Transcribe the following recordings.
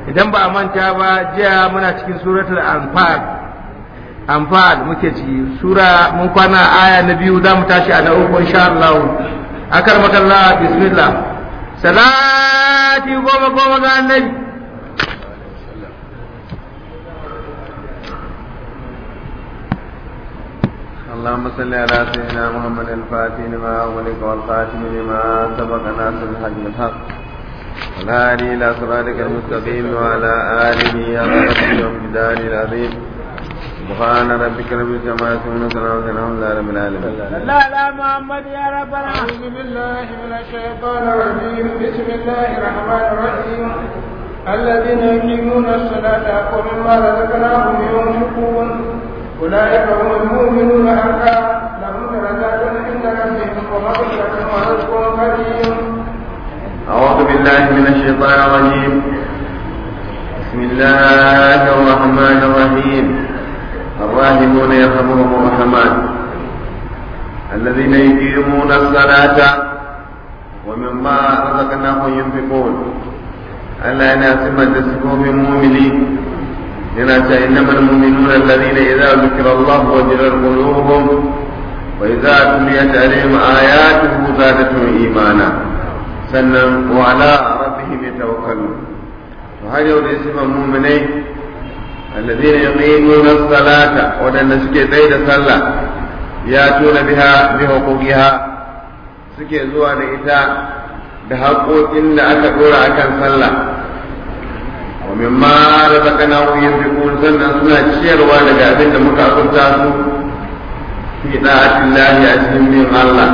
idan ba a manta ba jiya muna cikin suratul anfal anfal muke ciki sura mun kwana aya na biyu za mu tashi a na uku insha Allah akar makalla bismillah salati goma goma ga annabi اللهم صل على سيدنا محمد الفاتح لما أغلق والخاتم لما سبق ناصر الحق بالحق والهادي إلى صراطك المستقيم وعلى آله حق ومقداره العظيم سبحان ربك رب العزة عما يصفون وسلام على الحمد لله رب العالمين لا لا محمد يا ربنا أعوذ بالله من الشيطان الرجيم بسم الله الرحمن الرحيم الذين يقيمون الصلاة ومما رزقناهم ينفقون أولئك هم المؤمنون حقا لهم درجات عند ربهم ومغفرة ورزق كريم أعوذ بالله من الشيطان الرجيم بسم الله الرحمن الرحيم الراحمون يرحمهم الرحمن الذين يقيمون الصلاة ومما رزقناهم ينفقون ألا يناسب تسكوب المؤمنين لنا إنما المؤمنون الذين إذا ذكر الله وجلت قلوبهم وإذا تليت عليهم آياته زادتهم إيمانا sannan wa ala rabbihim yatawakkalun to har yau da sifan mu'minai alladhina yuqimuna as-salata wadanda suke tsaye da sallah ya tuna biha bi huquqiha suke zuwa da ita da haƙoƙin da aka dora akan sallah wa mimma razaqnahum yunfiqun sannan suna ciyarwa daga abin da muka azurta su fi da'atillahi a cikin bin Allah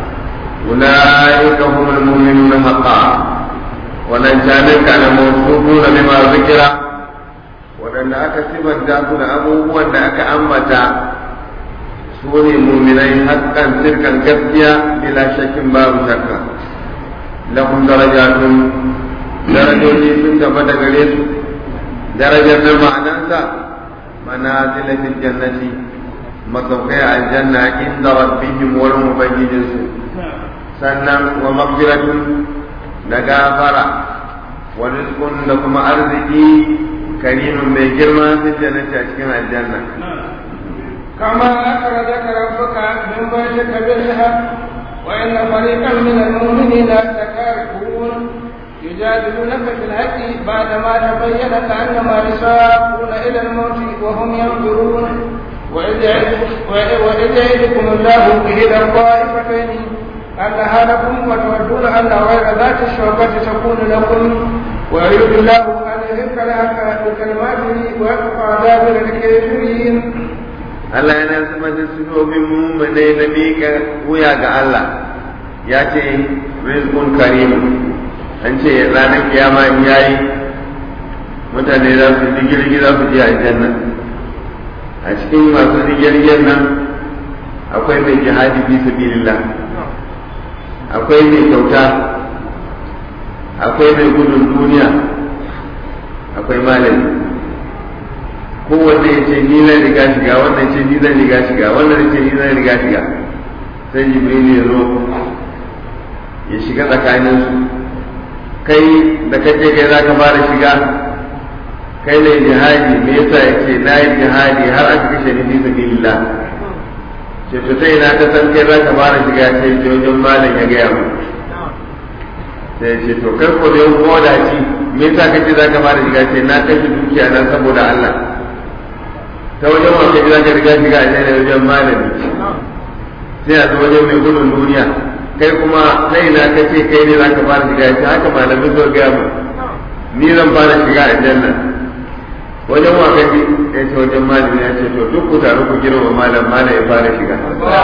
أولئك هم المؤمنون حقا ولنجانك موصوفون بما ذكر ولن أكسب الدافن أبوه وأن أكأمت سوني مؤمنين حقا تلك الجزية بلا شك باب شك لهم درجات درجة sun tabbata gare su darajar na ma'anarsa manazila fil jannati masaukai a aljanna inda rabbihim wurin ubangijinsu sannan wa magfiratun da gafara wa rizqun da kuma arziki karimin mai girma fil jannati a cikin aljanna كما أخرجك ربك من بيتك بالحق وإن فريقا من المؤمنين لكارهون يجادلونك في الحق بعدما تبين كأنما يساقون إلى الموت وهم ينظرون وإذ يعدكم الله إلى الطائفتين أنها لكم وتودون أن غير ذات الشوكة تكون لكم ويريد الله أن يهلك لك بكلماته ويقطع دابر الكافرين Allah yana zama da sunobin mummunai na miƙa wuya ga Allah ya ce rizqun karim an ce ranar kiyama in yayi mutane za su digirgi za su je aljanna a cikin masu digirgin nan akwai mai jihadi fi sabilillah akwai mai kyauta akwai mai gudun duniya akwai malami kowanne ya ce ni zan riga shiga wannan ce ni zan riga shiga wannan ya ce ni zan riga shiga sai jibril ya zo ya shiga tsakanin su kai da kace kai za ka fara shiga kai ne jihadi me yasa ya ce na yi jihadi har aka kashe ni fi sabilillah ce to sai na ka san kai za ka fara shiga sai ce wajen malam ya gaya mu sai ce to kai ko da ko da shi me yasa kace za ka fara shiga sai na kashe dukiya na saboda Allah ta wajen wa kace za ka riga shiga a ne wajen malami sai a zo wajen mai gudun duniya kai kuma sai na kace kai ne za ka fara shiga sai haka malamin zo gaya mu ni zan fara shiga a janna wajen wa kaji ya ce wajen malami ya ce to duk ku taru ku girma malam malam ya fara shiga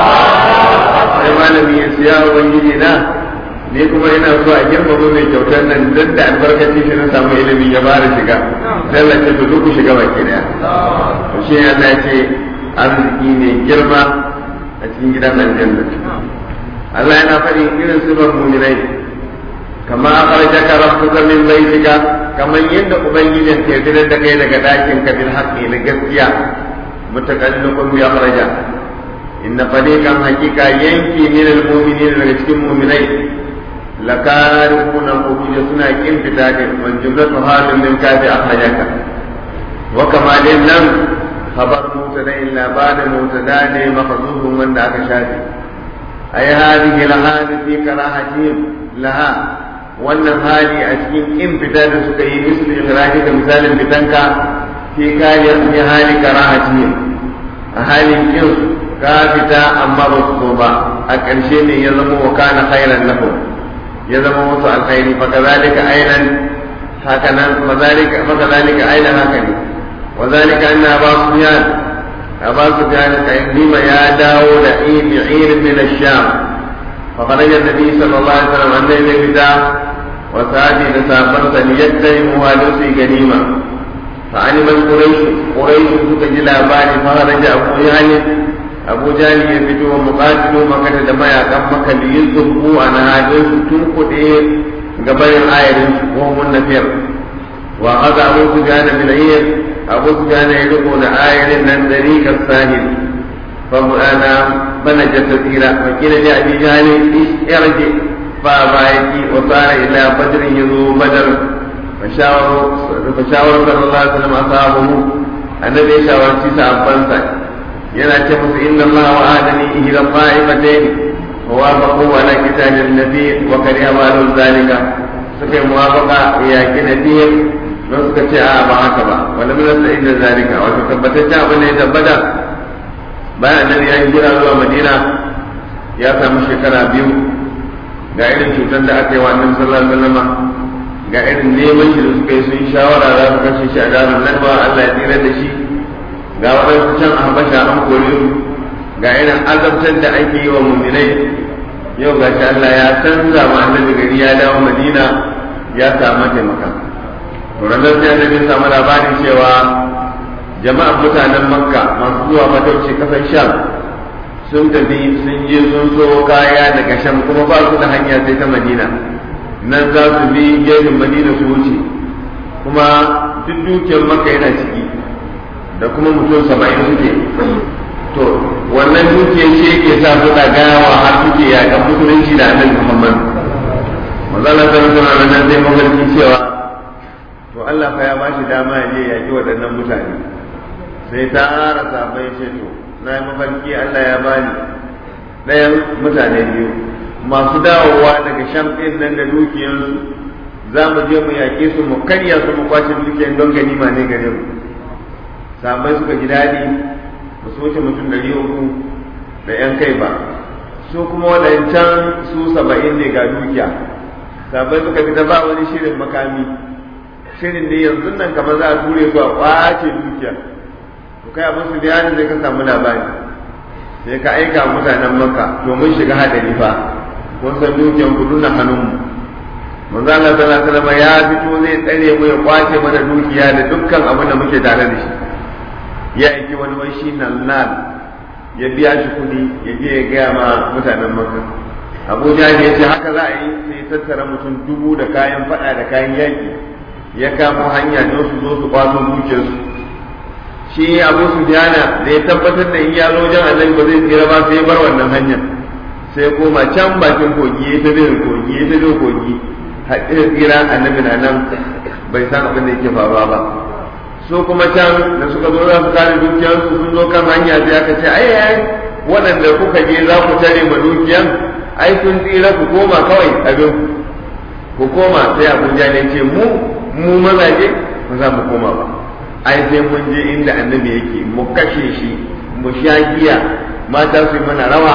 sai malami ya ce ya ubangiji na ni kuma ina so a girmama mai kyautar nan dan da albarkaci shi na samu ilimi ya fara shiga sai Allah ce to duk ku shiga baki daya to shi Allah ya ce arziki ne girma a cikin gidan aljanna Allah yana faɗi irin sifar mu'minai kama akhrajaka rabbuka min baytika kamar yadda ubangijin ke fitar da kai daga ɗakin ka bil haqqi na gaskiya mutakalliqun bi akhraja inna fariqan haqiqa yanki min al mu'minin daga cikin mu'minai lakarihuna khuruja suna kin fita ne man jumlatu halin min kafi akhrajaka wa kama din nan khabar mutada illa ba'da mutada ne mahzufun wanda aka shafe ay hadhihi al-hali fi karahatihim laha wannan hali a cikin kin fita da suka yi misli ikrahi da misalin fitanka fi kariyar fi hali karahatihim a halin kin ka fita amma ba su so ba a ƙarshe ne ya zama wa kana khairan lahum ya zama musu alkhairi fa kazalika ainan haka nan mazalika fa kazalika ainan haka ne wa zalika anna aba sufyan aba sufyan kayyima ya dawo da ibi'ir min ash-sham fa kharaja an-nabi sallallahu alaihi wasallam annabi bida wa sa'adi da sahabban sa liyaddahimu wa lusi ganima fa animal quraish quraish suka ji labari fa kharaja abu yani abu jali ya fito wa muqatilu makata da mayakan maka da yin zubbu a nahadin su tun kuɗe gabanin ayarin su ko mun nafiyar wa haka abu su gane bilayyar abu su gane ya riko da ayarin nan dari ka sahil fa mu'ana bana jata tsira fa kila da abi jali yarje fa bayaki wa sara ila badrin yazo badar fa shawaru fa shawaru sallallahu alaihi wasallam ashabu annabi ya shawarci sahabbansa yana ce musu inna Allah wa adani ihda qa'ifatayn wa wafaqu ala kitabin nabi wa kariha ma zalika suka yi muwafaqa ya ki nabi don suka ce a ba haka ba wala mun sa inda zalika wato tabbatacce abin da ya tabbata bayan annabi ya hijira zuwa Madina ya samu shekara biyu ga irin cutar da aka yi wa annabi sallallahu alaihi wasallam ga irin neman shi da suka yi sun shawara za su kashe shi a garin nan ba Allah ya tsira da shi ga waɗansu can a habasha an kore su ga irin azabtar da ake yi wa muminai yau ga shi Allah ya canza ma annabi gari ya dawo Madina ya samu taimaka to ranar sai annabi samu labarin cewa jama'ar mutanen Makka masu zuwa matauci kasar Sham sun tafi sun je sun so kaya daga Sham kuma ba su da hanya sai ta Madina nan za su bi gefen Madina su wuce kuma duk dukiyar Makka yana ciki da kuma mutum saba'in suke to wannan dukiyar shi yake sa su gawa har suke yakan musulunci da annabi Muhammad manzala sallallahu alaihi wasallam sai mafarki cewa to Allah fa ya ba shi dama ya je yaki waɗannan mutane sai ta ara sabai ce to na yi mafarki Allah ya bani ɗayan mutane biyu masu dawowa daga sham ɗin nan da dukiyarsu za mu je mu yaƙe su mu karya su mu kwace dukiyar don ganima ne gare mu sahabbai suka ji daɗi ba su wuce mutum ɗari uku da ‘yan kai ba su kuma waɗancan su saba'in ne ga dukiya sahabbai suka fita ba wani shirin makami shirin ne yanzu nan kamar za a ture su a ƙwace dukiya to kai abin su da zai ka samu labari sai ka aika mutanen maka to mun shiga hadari fa kun san dukiyan ku na hannunmu manzo Allah sallallahu alaihi wasallam ya fito zai tsare mu ya kwace mana dukiya da dukkan abin da muke tare da shi ya aiki wani wai shi nan nan ya biya shi kuɗi ya je ya gaya ma mutanen maka abuja ne ya ce haka za a yi sai tattara mutum dubu da kayan faɗa da kayan yaƙi ya kamo hanya don su zo su kwaso dukiyarsu shi abu su da ya tabbatar da in ya zo wajen annabi ba zai tsira ba sai ya bar wannan hanyar sai ya koma can bakin kogi ya ta bin kogi ya ta bin kogi haɗin tsira annabi na nan bai san abin da yake faruwa ba su kuma can da suka zo za su kare dukiyarsu sun zo kan hanya sai aka ce ai ai waɗanda kuka je za ku tare ma dukiyan ai kun tsira ku koma kawai abin ku koma sai abuja ne ce mu mu mazaje ba za mu koma ba ai sai mun je inda annabi yake mu kashe shi mu sha giya mata su yi mana rawa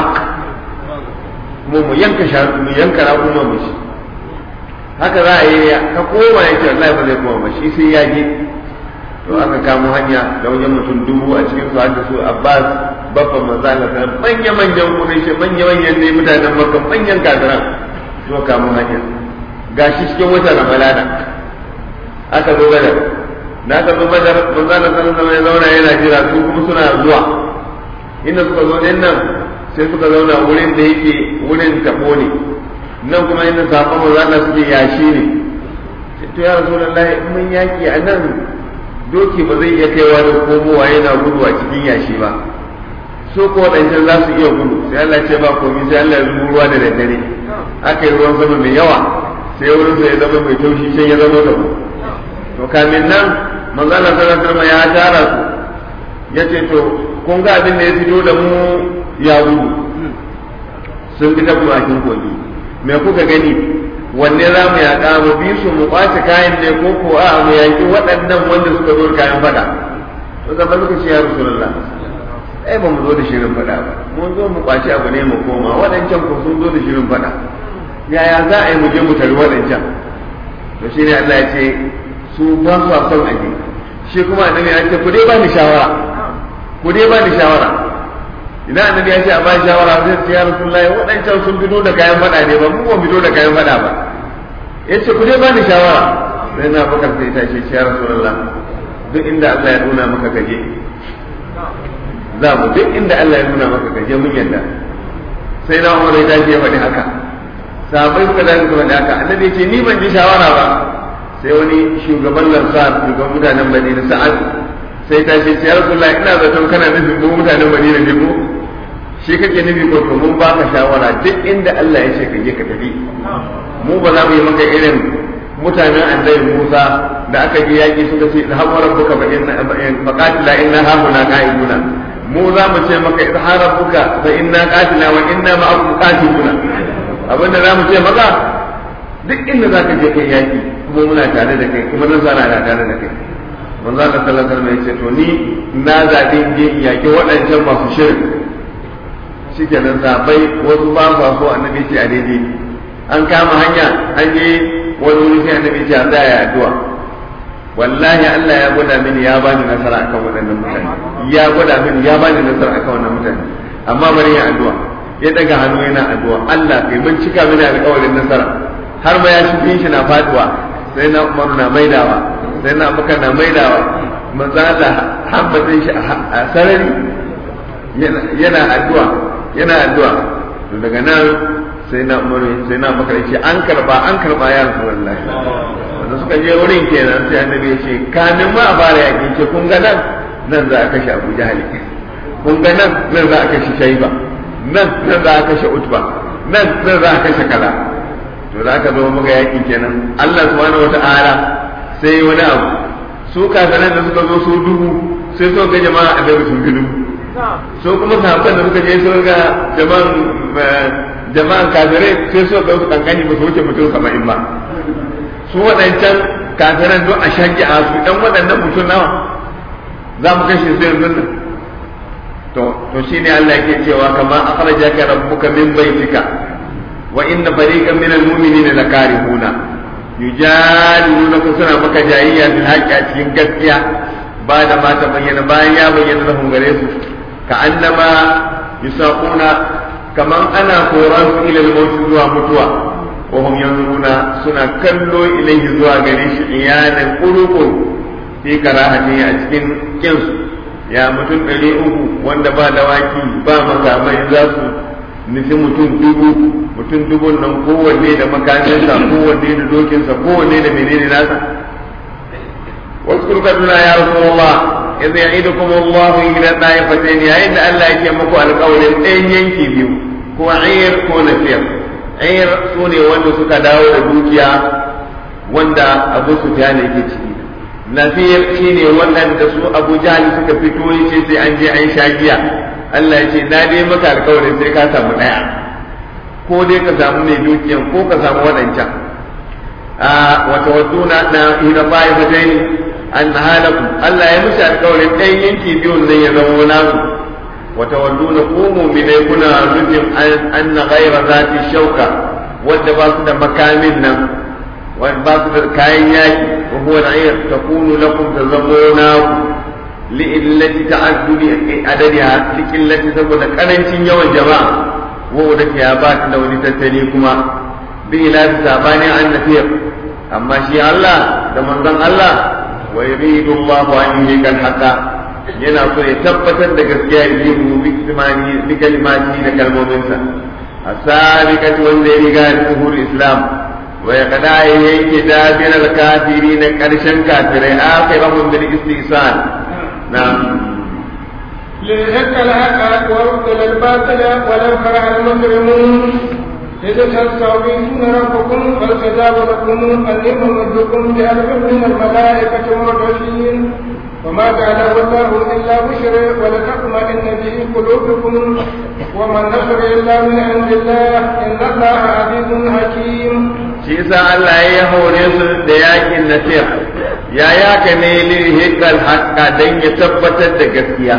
kuma mu yanka mu yanka raƙuma mu shi haka za a yi ka koma yake Allah ba zai koma ba shi sai ya je to aka kamo hanya da wajen mutum dubu a cikin su hadda su Abbas babban manzo Allah ta manya manyan Quraysh manya manyan ne mutanen Makka manyan kafiran to kamo hanya gashi cikin wata Ramadana aka zo Badar na ka zo Badar manzo Allah sallallahu alaihi zauna yana jira su kuma suna zuwa inda suka zo din nan sai suka zauna wurin da yake wurin tabo ne nan kuma inda sahabban manzo Allah suke yashi ne to ya rasulullahi mun yaki a nan doki ba zai iya kaiwa da komowa yana gudu a cikin yashi ba su ko waɗancan za su iya gudu sai Allah ce ba komai sai Allah ya zubo ruwa da daddare aka yi ruwan sama mai yawa sai wurin sai ya zama mai taushi sai ya zama tabo to kamin nan manzo Allah sallallahu alaihi wasallam ya tara su yace to kun ga abin da ya fito da mu ya gudu sun bi ta bakin kogi me kuka gani wanne za mu yaƙa mu bi su mu ƙwace kayan ne ko ko a mu yaƙi waɗannan wanda suka zo da kayan fada to zama suka ce ya rasulullah ai ba mu zo da shirin fada ba mun zo mu ƙwace abu ne mu koma waɗancan ko sun zo da shirin fada yaya za a yi mu je mu tari waɗancan to shine Allah ya ce su ba su son aje shi kuma annabi ya ce ku dai ba ni shawara ku dai ba ni shawara idan annabi ya ce a bashi shawara sai ce ya rasulullahi waɗancan sun fito da kayan faɗa ne ba mu ba fito da kayan faɗa ba ya ce ku dai bani shawara sai na bakar sai ta ce ya rasulullah duk inda Allah ya nuna maka gaje za mu duk inda Allah ya nuna maka gaje mun yadda sai na umar ya tashi ya faɗi haka sahabbai suka dace suka faɗi haka annabi ya ce ni ban ji shawara ba sai wani shugaban lansar shugaban mutanen Madina sa'ad sai ta ce ya rasulullah ina zaton kana nufin mu mutanen Madina ne ko shi kake nufi ko to mun baka shawara duk inda Allah ya ce ka je ka tafi mu ba za mu yi maka irin mutanen annabi Musa da aka je yaki suka ce idhabu rabbuka fa inna fa qatila inna hauna qa'iduna mu za mu ce maka idhabu rabbuka fa inna qatila wa inna ma'akum qatiluna abinda za mu ce maka duk inda za ka je kai yaki kuma muna tare da kai kuma nan zana da tare da kai manzo Allah sallallahu alaihi wasallam ya ce to ni na zabi je yaki waɗancan masu shirin shikenan zabai wasu ba sa so annabi ce a daidai an kama hanya an je wani wuri sai annabi ce an tsaya addu'a wallahi Allah ya gwada mini ya bani nasara akan waɗannan mutane ya gwada mini ya bani nasara akan wannan mutane amma bari ya addu'a ya daga hannu yana addu'a Allah kai mun cika mini alƙawarin nasara har ma ya shi shi na faduwa sai na Umar na maidawa sai na Abubakar na maidawa manzo Allah hambatin shi a sarari yana addu'a yana addu'a to daga nan sai na Umar sai na Abubakar ce an karba an karba ya Rasulullahi wanda suka je wurin kenan sai annabi ya ce kamin ma a fara yakin ce kun ga nan nan za a kashe Abu Jahal kun ga nan nan za a kashe Shaiba nan nan za a kashe Utba nan nan za a kashe kaza to za ka zo muga yakin kenan Allah subhanahu wata'ala sai wani abu su kafiran da suka zo su dubu sai suka ga jama'a annabi sun fi dubu so kuma sahabban da suka je su ga jama'an jama'an kafirai sai suka ga su kankani ba su wuce mutum saba'in ba su waɗancan kafiran don a shaƙi a su ɗan waɗannan mutum nawa za mu kashe su yanzu nan to to shine Allah yake cewa kama akhrajaka rabbuka min baitika wa inna fariqan min almu'minina lakarihuna yujadilunaka suna maka jayayya bil haqqi a cikin gaskiya ba da ma ta bayyana bayan ya bayyana lahum gare su ka annama yusaquna kaman ana koran su ila al zuwa mutuwa wa hum yanzuruna suna kallo ilayhi zuwa gare shi iyanan quluqun fi karahati a cikin kinsu ya mutum ɗari uku wanda ba dawaki ba makamai za su nufi mutum dubu mutum dubun nan kowanne da makaminsa kowanne da dokinsa kowanne da menene nasa wasu kaduna ya rasu Allah idza ya'idukum Allah ila ta'ifatain yayin da Allah yake muku alƙawarin ɗayan yanki biyu ko ayir ko nasir ayir sune wanda suka dawo da dukiya wanda Abu Sufyan yake ciki nasir shine waɗanda su Abu Jahl suka fito yace sai an je an sha giya Allah ya ce na dai maka alƙawarin sai ka samu ɗaya ko dai ka samu mai dukiyan ko ka samu waɗancan a wata waduna na hira bayi fatai an halaku Allah ya musu alƙawarin ɗayan yanki biyun nan ya zama nasu wata waduna ko mu'minai kuna nufin an na ghaira zati shauka wanda ba su da makamin nan wanda ba su da kayan yaki wa huwa al'ayr takunu lakum tazamuna li'illati ta'addudi adadiha likillati saboda karancin yawan jama'a wa da ya ba ta da wani tattali kuma bi ila sabani an nafiyar amma shi Allah da manzon Allah wa yuridu Allah an yuhika al-haqa yana so ya tabbatar da gaskiya ya yi mu bi imani bi kalimati da kalmominsa asabiqatu wanda ya riga da zuhur islam wa ya kada yake dabir al-kafirin karshen kafirai akhirahum bil istihsan نعم ليحق الحق ويبطل الباطل ولو كره المجرمون إذ تستغيثون ربكم فاستجاب لكم أني ممدكم بألف من الملائكة مردفين وما جعله الله إلا بشر ولتطمئن به قلوبكم وما النصر إلا من عند الله إن الله عزيز حكيم shi yasa Allah ya hore su da yakin nasiha ya yaka ne lirhikal haqqa dan ya tabbatar da gaskiya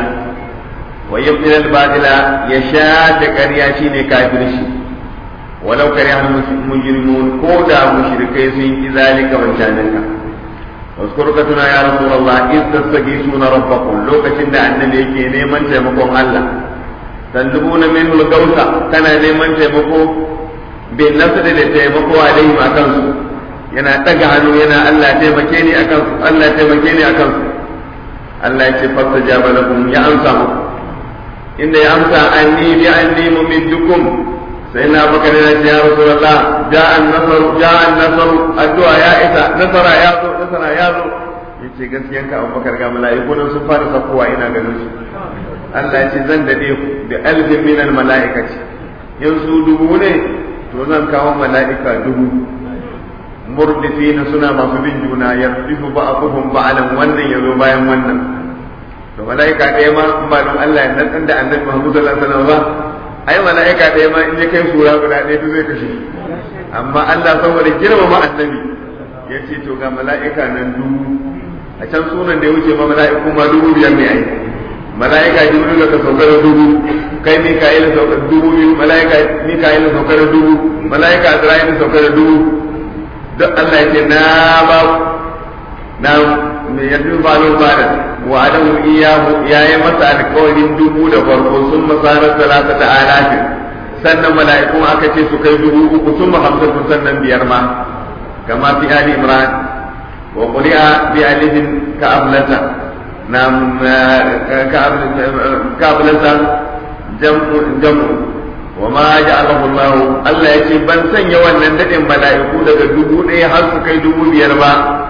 wa yubtil al batila ya sha da ƙarya shine kafirci walau kariha mujrimun ko da mushrikai sun ki zalika wancanin ka واذكر كتنا يا رسول الله إذ تستغيثون ربكم لو كتن النبي يكي نيمان تيمكم الله تندبون منه الغوثة كان نيمان تيمكم بالنصر لتيمكم عليهم أكنسوا yana ɗaga hannu yana Allah taimake ni akan su Allah taimake ni akan su Allah ya ce fasta jaba lakum ya amsa muku inda ya amsa anni bi anni mumiddukum sai na baka da ya rasulullah ja'an nasar ja'an nasar addu'a ya isa nasara ya zo nasara ya zo yace gaskiyan ka Abubakar ga mala'iku nan sun fara sakowa ina ganin su Allah ya ce zan dade ku bi alfin min al mala'ikati yanzu dubu ne to zan kawo mala'ika dubu murdifina suna masu bin juna yardifu ba'dhum ba'alan wannan yazo bayan wannan to mala'ika ɗaya ma in ba don Allah ya nan da annabi Muhammad sallallahu alaihi wasallam ba ai mala'ika ɗaya ma in ya kai sura guda ɗaya to zai kashe amma Allah saboda girmama annabi ya ce to ga mala'ika nan dubu a can sunan da ya wuce ma mala'iku ma dubu biyar ne ai mala'ika jibril ka sauka da dubu kai mika'il sauka da dubu biyu mala'ika mika'il sauka da dubu mala'ika azra'il sauka da dubu duk Allah ya ce na ba na mai yanzu ba lo ba da wa adamu iyahu yayi masa alƙawarin dubu da farko sun masarar salata ta alafin sannan mala'ikun aka ce su kai dubu uku sun ma hamsin sannan biyar ma kama fi ali imran wa quri'a bi alifin ka ablata na ka ablata jam'u jam'u wa ma ja'alahu Allah Allah ya ce ban sanya wannan dadin mala'iku daga dubu ɗaya har su kai dubu biyar ba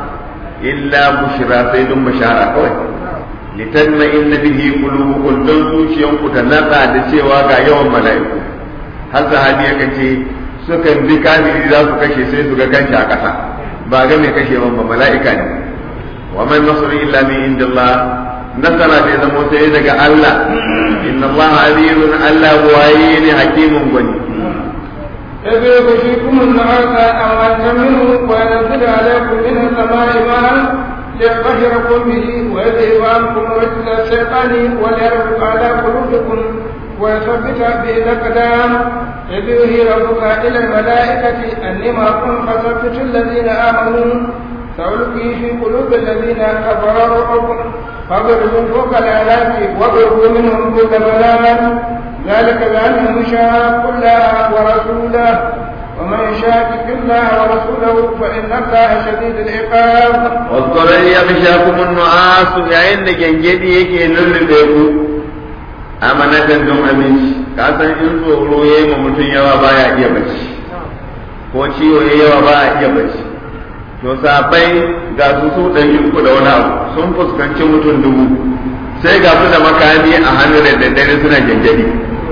illa bushra sai dun bashara kawai litanna inna bihi qulubukum dan zuciyanku ta natsa da cewa ga yawan mala'iku har sahabi ya kace sukan bi kafiri za su kashe sai su ga kanshi a ƙasa ba ga mai kashe ba mala'ika ne wa man nasru illa min indillah nasara bai zama sai daga Allah inna Allah azizun Allah waye ne hakimun gwani إذ يغشيكم النعاس أمواتا منه وينزل عليكم من السماء ماء ليطهركم به ويذهب عنكم رجل الشيطان وليربط على قلوبكم ويثبت به الأقدام إذ يوحي ربك إلى الملائكة أني معكم فثبتوا الذين آمنوا سألقي في قلوب الذين كفروا الرعب فاضربوا فوق الآلاف واضربوا منهم كل بنان ذلك بأنهم شاقوا الله ورسوله ومن يشاكك الله ورسوله فإن الله شديد العقاب واذكر إذ يغشاكم النعاس yayin da gengedi yake lullube ku amanatan don aminci ka san in tsoro ya yi ma mutum yawa baya iya bacci ko ciwo ya yawa baya iya bacci to sabai ga su su ɗari uku da wani abu sun fuskanci mutum dubu sai ga su da makami a hannu da daddare suna gengedi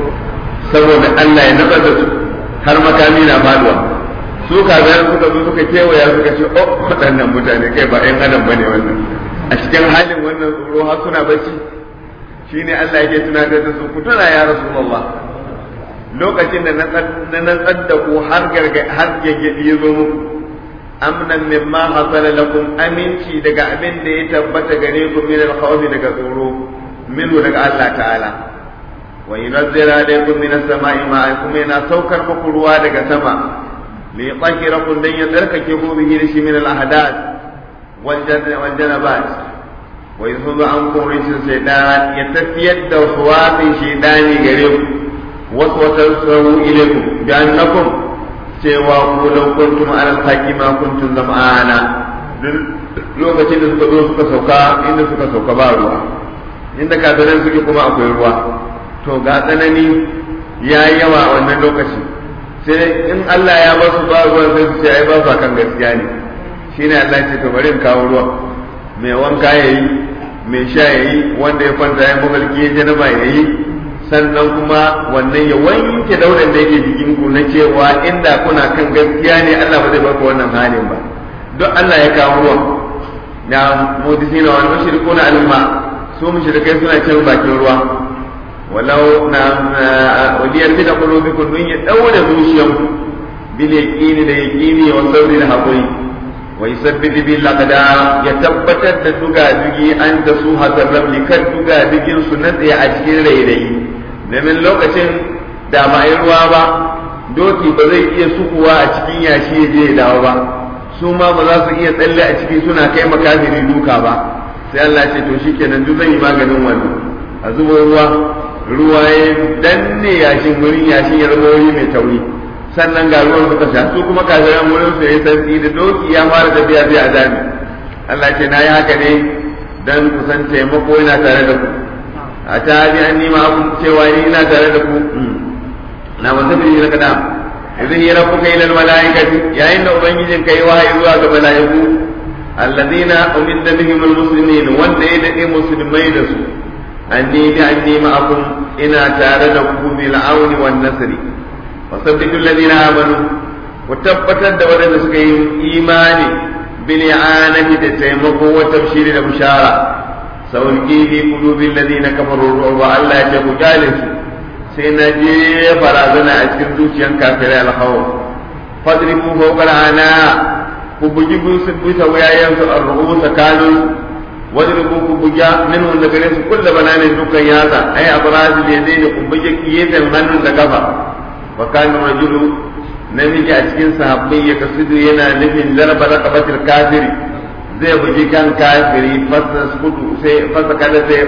saboda Allah ya natsar da su har makami na faduwa su kazan suka zo suka kewaya suka ce oh waɗannan mutane kai ba ƴan adam bane wannan a cikin halin wannan tsoro har suna bacci shine Allah yake tunatar da su ku tuna ya rasulullah lokacin da na natsar da ku har garga har gaggadi ya zo muku amnan mimma hasala lakum aminci daga abin da ya tabbata gare ku min al daga tsoro minu daga Allah ta'ala wa yunzil alaykum min as-sama'i ma'an kuma yana saukar muku ruwa daga sama li yutahhirakum dan ya tsarkake ku bihi shi min al-ahdath wal janabat wa yuzhibu ankum rijsa shaytan ya tafiyar da suwatin shaytani gare ku wasu wata sawu ilaykum bi annakum cewa ku law kuntum ala al-haqi ma kuntum zam'ana lokacin da suka zo suka sauka inda suka sauka ba ruwa inda kafiran suke kuma akwai ruwa to ga tsanani ya yi yawa a wannan lokaci sai in Allah ya ba su ba ruwan sai su ce ai ba su kan gaskiya ne shine Allah ya ce to bari in kawo ruwa mai wanka ya yi mai sha yayi wanda ya kwanta ya mafarki ya janaba yayi sannan kuma wannan ya wanke daudan da yake jikin ku na cewa inda kuna kan gaskiya ne Allah ba zai baka wannan halin ba duk Allah ya kawo ruwan na mudisina wal mushrikuna alma su mushrikai suna cin bakin ruwa walau na waliyar bi da qulubikum dun ya daura zuciyanku bil yaqini da yaqini wa sabri da hakuri wa yusabbitu bil aqdam ya tabbatar da duga dugi an da su hasar rabli kan duga dugin su na tsaye a cikin rairayi domin lokacin da ba yi ruwa ba doki ba zai iya sukuwa a cikin yashi ya je ya dawo ba su ma ba za su iya tsalle a ciki suna kai makafiri duka ba sai Allah ce to shikenan duk zan yi maganin wannan a zubo ruwa ruwa ya danne yashin wurin yashin ya zama wuri mai tauri sannan ga ruwan suka sha su kuma kafiran wurin su ya santsi da doki ya fara tafiya sai a dami Allah ce na yi haka ne dan ku san taimako yana tare da ku a ta ji an nima abun cewa ni ina tare da ku na wanda bi na kadam idan ya rabu kai lal malaikati yayin da ubangijin kai wahayi zuwa ga malaiku alladina umidda bihim almuslimin wanda ya dade musulmai da su anni bi anni ma'akum ina tare da ku bil auni wan nasri wa sabbitu alladina amanu ku tabbatar da wadanda suka yi imani bil i'anati da taimako wa tabshiri da bushara sauki fi qulubil ladina kafaru wa Allah ya ce ku su sai na je barazana a cikin zuciyan kafirai alhawa fadribu fawqa ana ku bugi busu bisa wayayen su arruhu sakalun wadribu ku buga minhu da gare su kullu bananin dukan yaza ay abraz da yadai da ku bugi kiyetan hannun da kafa wa kana rajulu namiji a cikin sahabbai ya kasudu yana nufin zarba raqabatil kafiri zai bugi kan kafiri fasa kudu sai fasa kada sai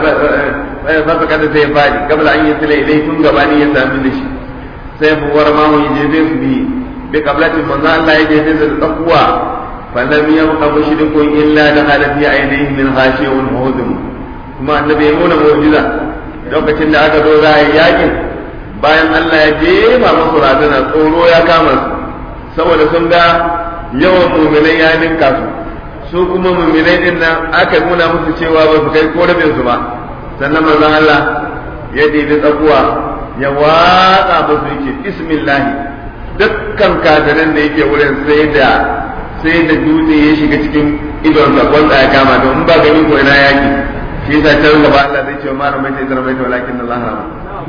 fasa kada sai fadi kabla an yi sila ilai tun gabani ya sami da shi sai buwar mamu ya jefe su bi bi kablatin manzo Allah ya jefe su da tsakuwa falam yabqa mushrikun illa da halafi ainihi min khashiyun muhudum kuma annabi ya nuna mu'jiza lokacin da aka zo za a yi yakin bayan Allah ya jefa musu razana tsoro ya kama su saboda sun ga yawan mu'minai ya ninka su su kuma muminai din nan aka nuna musu cewa ba su kai ko rabin su ba sannan manzon Allah ya ɗebi tsakuwa ya watsa musu yake bismillah dukkan kafirin da yake wurin sai da sai da dutse ya shiga cikin idon sa wanda ya kama don in ba gani ko ina yaki shi yasa can gaba Allah zai ce ma ramaita idan ramaita walakin Allah rama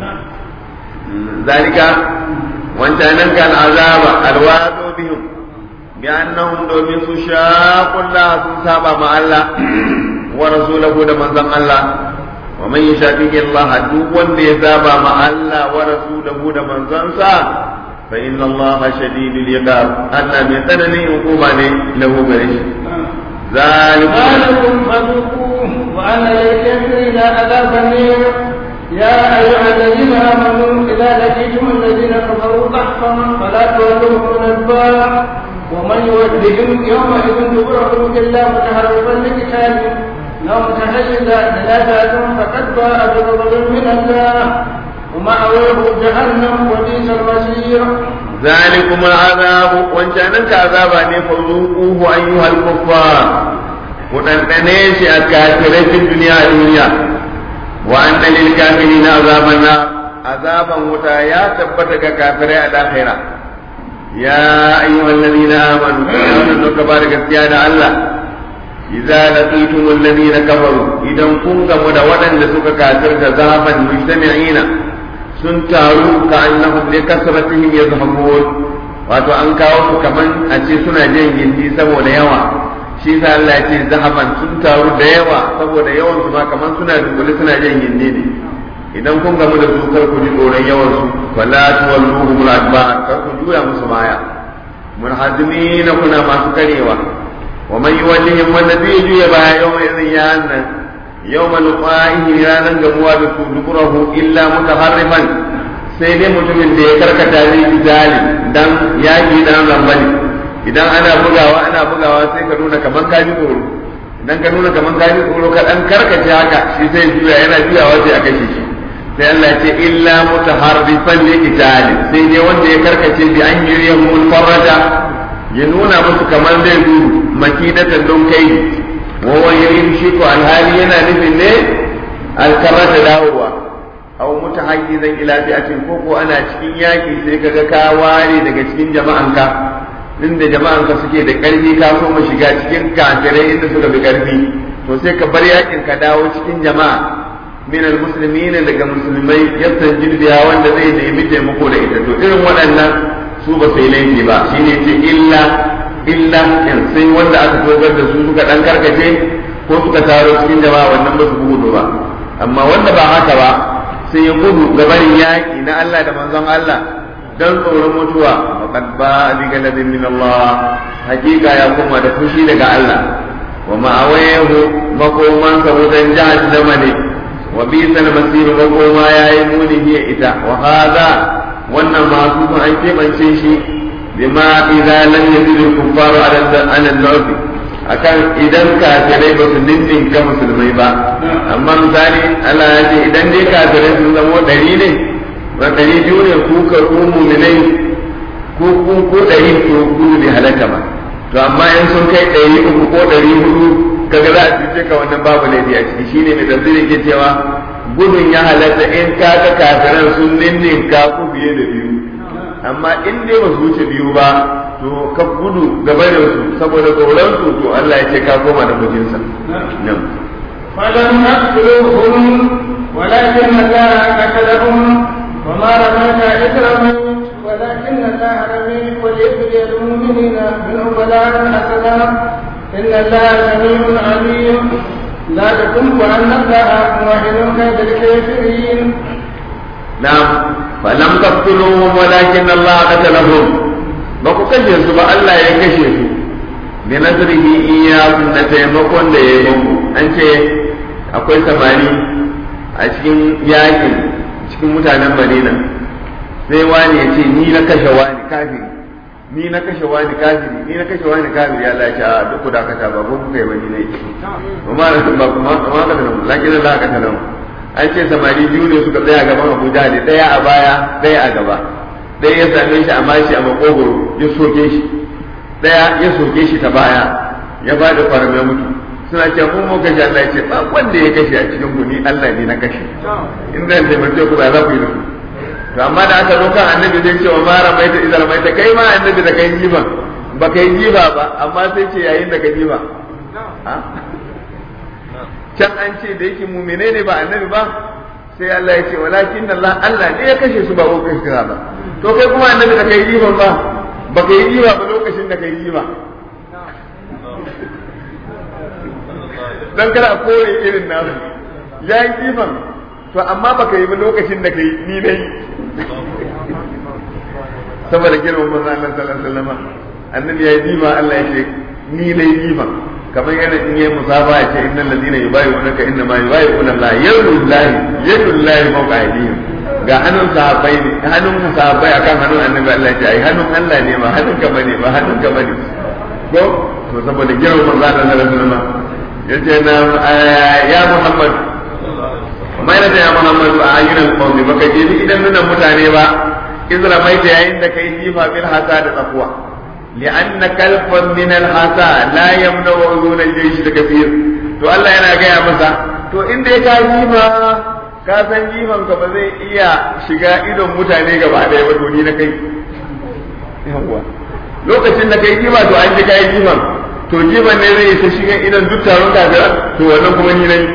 zalika wancanan kan azaba alwado bihim بأنهم دومين سشاقوا الله سنسابا مع الله ورسوله دمان زم الله ومن يشاقق الله دوان ليسابا مع الله ورسوله دمان زنسا فإن الله شديد العقاب أن من ثنني عقوبة له بريش ذلك ذلكم فذوقوه وأن للكافرين عذاب النير يا أيها الذين آمنوا إذا لقيتم الذين كفروا ضحكا فلا تولوهم الأدبار ومن يودهم يومئذ دبره إلا متهربا لقتال أو متحيزا إلى ذات فقد باء بغضب من الله ومأواه جهنم وبئس المصير ذلكم العذاب وانشانك عذابا فذوقوه أيها الكفار ودندنه شي أكاثرة في الدنيا دنيا وأن للكافرين عذاب النار عذابا وتايا تبتك كافرين الآخرة يا أيها الذين آمنوا يا كبارك السيادة الله إذا لقيتم الذين كفروا إذا كنتم مدودا لسك كافر ذهبا مجتمعين سنتاروا كأنهم لكثرتهم يذهبون wato an kawo su kaman a ce suna jan gindi saboda yawa shi sa Allah ya ce zahaban sun taru da yawa saboda yawan su ma kaman suna dunkule suna jan gindi ne idan kun gamu da su kar ku ji tsoron yawan su wala tuwalluhum al-adbar kar ku juya musu baya munhazimina kuna masu karewa wa man yuwallihim wanda zai juya baya yawma idhin ya nan yawma luqa'ihi ranan gamuwa da su duburahu illa mutaharrifan sai dai mutumin da ya karkata zai ji zalim dan yaki dan lambali idan ana bugawa ana bugawa sai ka nuna kaman ka ji tsoro idan ka nuna kaman ka ji tsoro ka dan karkace haka shi sai juya yana juyawa sai a kashe shi sai Allah ce illa mutaharrifan li qitali sai dai wanda ya karkace bi an yuriyahum farraja ya nuna musu kamar zai gudu makidatan don kai wa wani shi ko alhali yana nufin ne alkarata dawowa aw mutahayyizan ila fi'atin ko ko ana cikin yaki sai kaga ka ware daga cikin jama'anka inda jama'anka suke da karfi ka so mu shiga cikin kafirai inda suka bi karfi to sai ka bar yakin ka dawo cikin jama'a min almuslimin daga musulmai yastanjid biya wanda zai nemi taimako da ita to irin waɗannan su ba sai laifi ba shine ce illa illa in sai wanda aka togar da su suka dan karkace ko suka taro cikin jama'a wannan ba su gudu ba amma wanda ba haka ba sai ya gudu gabarin yaƙi na Allah da manzon Allah don tsoron mutuwa faqad ba bi galadin min Allah hakika ya koma da fushi daga Allah wa ma'awayahu makoman sa wutan jahannama ne wa bisal masir makoma yayi muni hiya ita wa hadha wannan masu sun an kebance shi bima idza lam yazid al-kuffaru ala al-nawfi akan idan kafirai ba su ninninka musulmai ba amma misali Allah ya ce idan dai kafirai sun zama ɗari ne ba ɗari biyu ne ku ka ku muminai ko ku ko ɗari to gudu bai halaka ba to amma in sun kai ɗari uku ko ɗari hudu kaga za a cuce ka wannan babu laifi a ciki shine mai tafsiri ke cewa gudun ya halatta in ka ga kafiran sun ninninka ku fiye da biyu amma in dai ba su wuce biyu ba to ka gudu gaba da su saboda tsoron su to Allah ya ce ka koma da mijinsa nan فلم نقتلوهم ولكن الله قتلهم وما رميت إذ رميت ولكن الله رمي وليبلي المؤمنين منه بلاء حسنا إن الله سميع عليم لا تكن وأن الله موحد كيد الكافرين نعم فلم تقتلوهم ولكن الله قتلهم ba ku kashe su ba Allah ya kashe su bi nazarihi iyyakum da taimakon da ya yi muku an ce akwai samari a cikin yakin cikin mutanen Madina sai wani ya ce ni na kashe wani kafiri ni na kashe wani kafiri ni na kashe wani kafiri ya Allah ya ce a duk ku dakata ba ku kai wani ne kuma ba kuma kuma ka nan lakin Allah ka tanan an ce samari biyu ne suka tsaya gaban Abuja da daya a baya daya a gaba ɗaya ya same shi a mashi a makogoro ya soke shi ɗaya ya soke shi ta baya ya ba da faram ya mutu suna ce mun mu kashe Allah ya ce ba wanda ya kashe a cikin ku ni Allah ne na kashe in zan taimake ku ba za ku yi da ku to amma da aka zo kan annabi zai ce wa ma ramaita idan ramaita kai ma annabi da kai jiba ba kai jiba ba amma sai ce yayin da ka jiba can an ce da yake mumine ne ba annabi ba sai Allah ya ce walakin Allah Allah ne ya kashe su ba ko kashe ba to kai kuma annabi da kai jiban ba ba kai jiba ba lokacin da kai jiba dan kada a kore irin nasu ya yi jiban to amma ba ka yi ba lokacin da kai ni dai saboda girman manzo Allah sallallahu alaihi wasallam annabi ya yi jiba Allah ya ce ni dai jiban kamar yana in yi musaba ya ce innal ladina yubayyi'unaka inna ma yubayyi'una Allah yadullahi yadullahi fawqa aydihim ga hannun sahabbai ne hannun sahabbai akan hannun annabi Allah ya ce ai hannun Allah ne ba hannun ka bane ba hannun ka bane ko to saboda girman manzo Allah sallallahu alaihi wasallam yace na ya Muhammad mai da ya Muhammad a ayyukan qawmi baka je idan nuna mutane ba izra mai da yayin da kai jifa bil hasa da tsakuwa لأن كلفا من الحسا لا يمنع عيون الجيش الكثير to Allah yana gaya masa to inda ya ka jima ka san jiman ka ba zai iya shiga idon mutane gaba ɗaya ba to ni na kai yawwa lokacin da kai jima to an ji kai jiman to jiman ne zai isa shiga idon duk taron kafira to wannan kuma ni nayi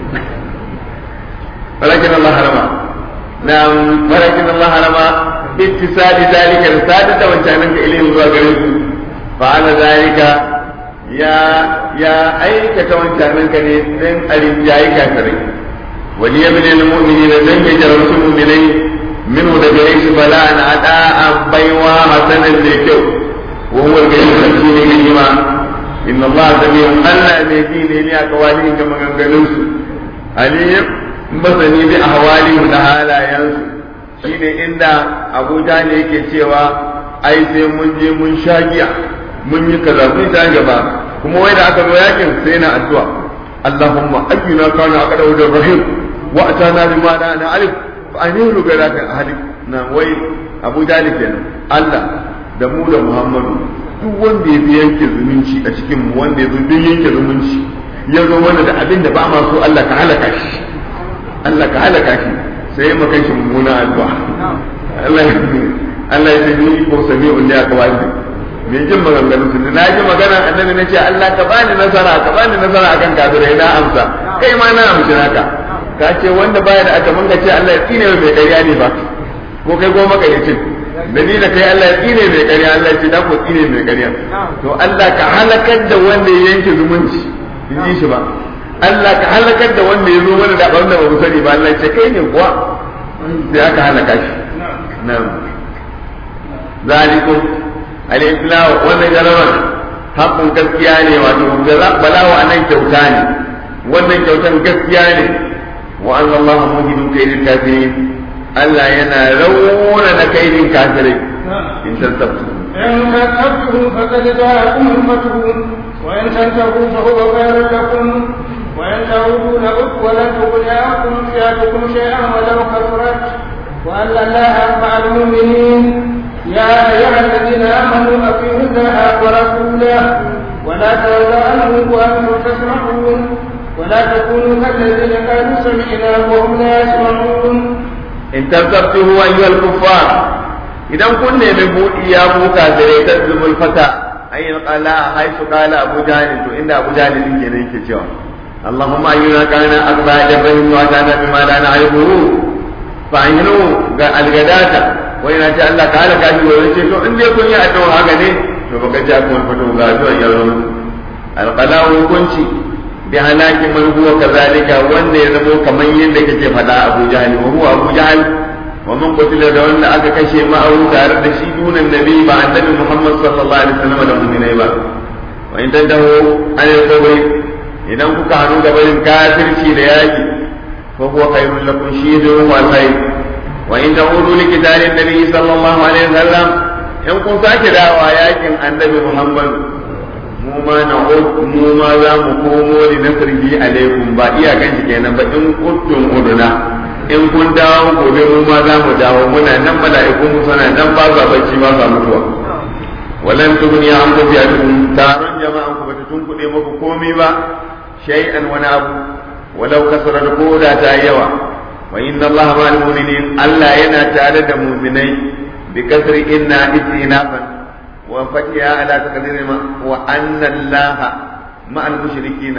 walakin Allah harama na walakin Allah harama ittisali zalika da sadata wancanan ka ilayhi zuwa gare su fa'ala zalika ya ya aikata wancanan ka ne dan arinjayi kafirai wali yamin lil mu'minina dan ya jarrasu mu'minai minhu da gare shi bala'an ada'an baiwa hasanan da kyau wa huwa al-ghayyu shine ganima inna Allah sami'un Allah ne ji ne ne a kawalin ga maganganun su alim masani bi ahwalihim da halayensu shine inda abuja ne yake cewa ai sai mun je mun sha giya mun yi kaza mun ta gaba kuma wai da aka zo yakin sai na addu'a Allahumma ayyuna kana aqda wa rahim wa atana bima la na alif fa anilu garaka ahli na wai abuja ne kenan Allah da mu da Muhammadu duk wanda ya bi yanke zumunci a cikin mu wanda ya zo duk yanke zumunci ya zo mana da abin da ba ma so Allah ka halaka shi Allah ka halaka shi sai mu kai shi mummuna addu'a Allah ya Allah ya ni ko sami'un da aka wani me jin maganganun su na ji magana annabi na ce Allah ka bani nasara ka bani nasara akan kafirai na amsa kai ma na amshi naka ka ce wanda baya da aka manga ce Allah ya tsine mai ƙarya ne ba ko kai goma ƙaryacin da ni da kai Allah ya tsine mai ƙarya Allah ya ce da ko tsine mai ƙarya to Allah ka halakar da wanda ya yanke zumunci in ji shi ba Allah ka halakar da wanda ya zo mana da abin da ba mu sani ba Allah ya ce kai ne kuwa sai aka halaka shi na'am zalikum al-iblau wannan jarabar haƙƙin gaskiya ne wato balawa anan kyauta ne wannan kyautan gaskiya ne wa anna Allah muhidun kaydil kafirin Allah yana rauna na kaidin kafirai in tasabtu إن كذبتم فقد جاءكم الفتح وإن تنتهوا فهو خير لكم وإن تعودوا نعد ولن تغني عنكم فئتكم شيئا ولو كثرت وأن الله مع المؤمنين يا أيها الذين آمنوا أطيعوا الله ورسوله ولا تولوا عنه وأنتم تسمعون ولا تكونوا كالذين قالوا سمعنا وهم لا يسمعون in tabtabtuhu ayyuhal kuffar idan kun nemi buɗi ya ku kafirai tadzumul fata ayyin qala haifu qala abu jahl to inda abu jahl din kenan yake cewa allahumma ayyuna kana akba jabrin wa kana bima la na'rifu fa ayyunu ga algadata wa ina ce Allah ka halaka shi wa ce to in dai kun yi addu'a haka ne to baka ji akwai fito ga addu'a ya zo alqala hukunci bi halaki man huwa kazalika wanda ya zamo kaman yadda kake faɗa Abu Jahl wa huwa Abu Jahl wa man qutila da wanda aka kashe ma'ahu tare da shi dunan nabi ba annabi Muhammad sallallahu alaihi wasallam da mu'minai ba wa in tantahu an yakubai idan kuka hanu da barin kafirci da yaki fa huwa khairul lakum shidu wal khair wa in ta'udu li qitalin nabi sallallahu alaihi wasallam in kun sake dawa yakin annabi Muhammad mu ma na mu ma za mu komo li nasrihi alaikum ba iyakan shi kenan ba in kuntum uduna in kun dawo gobe mu ma za mu dawo muna nan mala'iku mu suna nan ba za bacci ba za mutuwa walan tugni an ku bi'atum taron jama'an ku bata tunkuɗe muku komai ba shay'an wani abu walau kasara da koda ta yawa wa inna allaha ma'al mu'minin Allah yana tare da mu'minai bi kasri inna istinafan وفتحها على تقدير ما وأن الله مع المشركين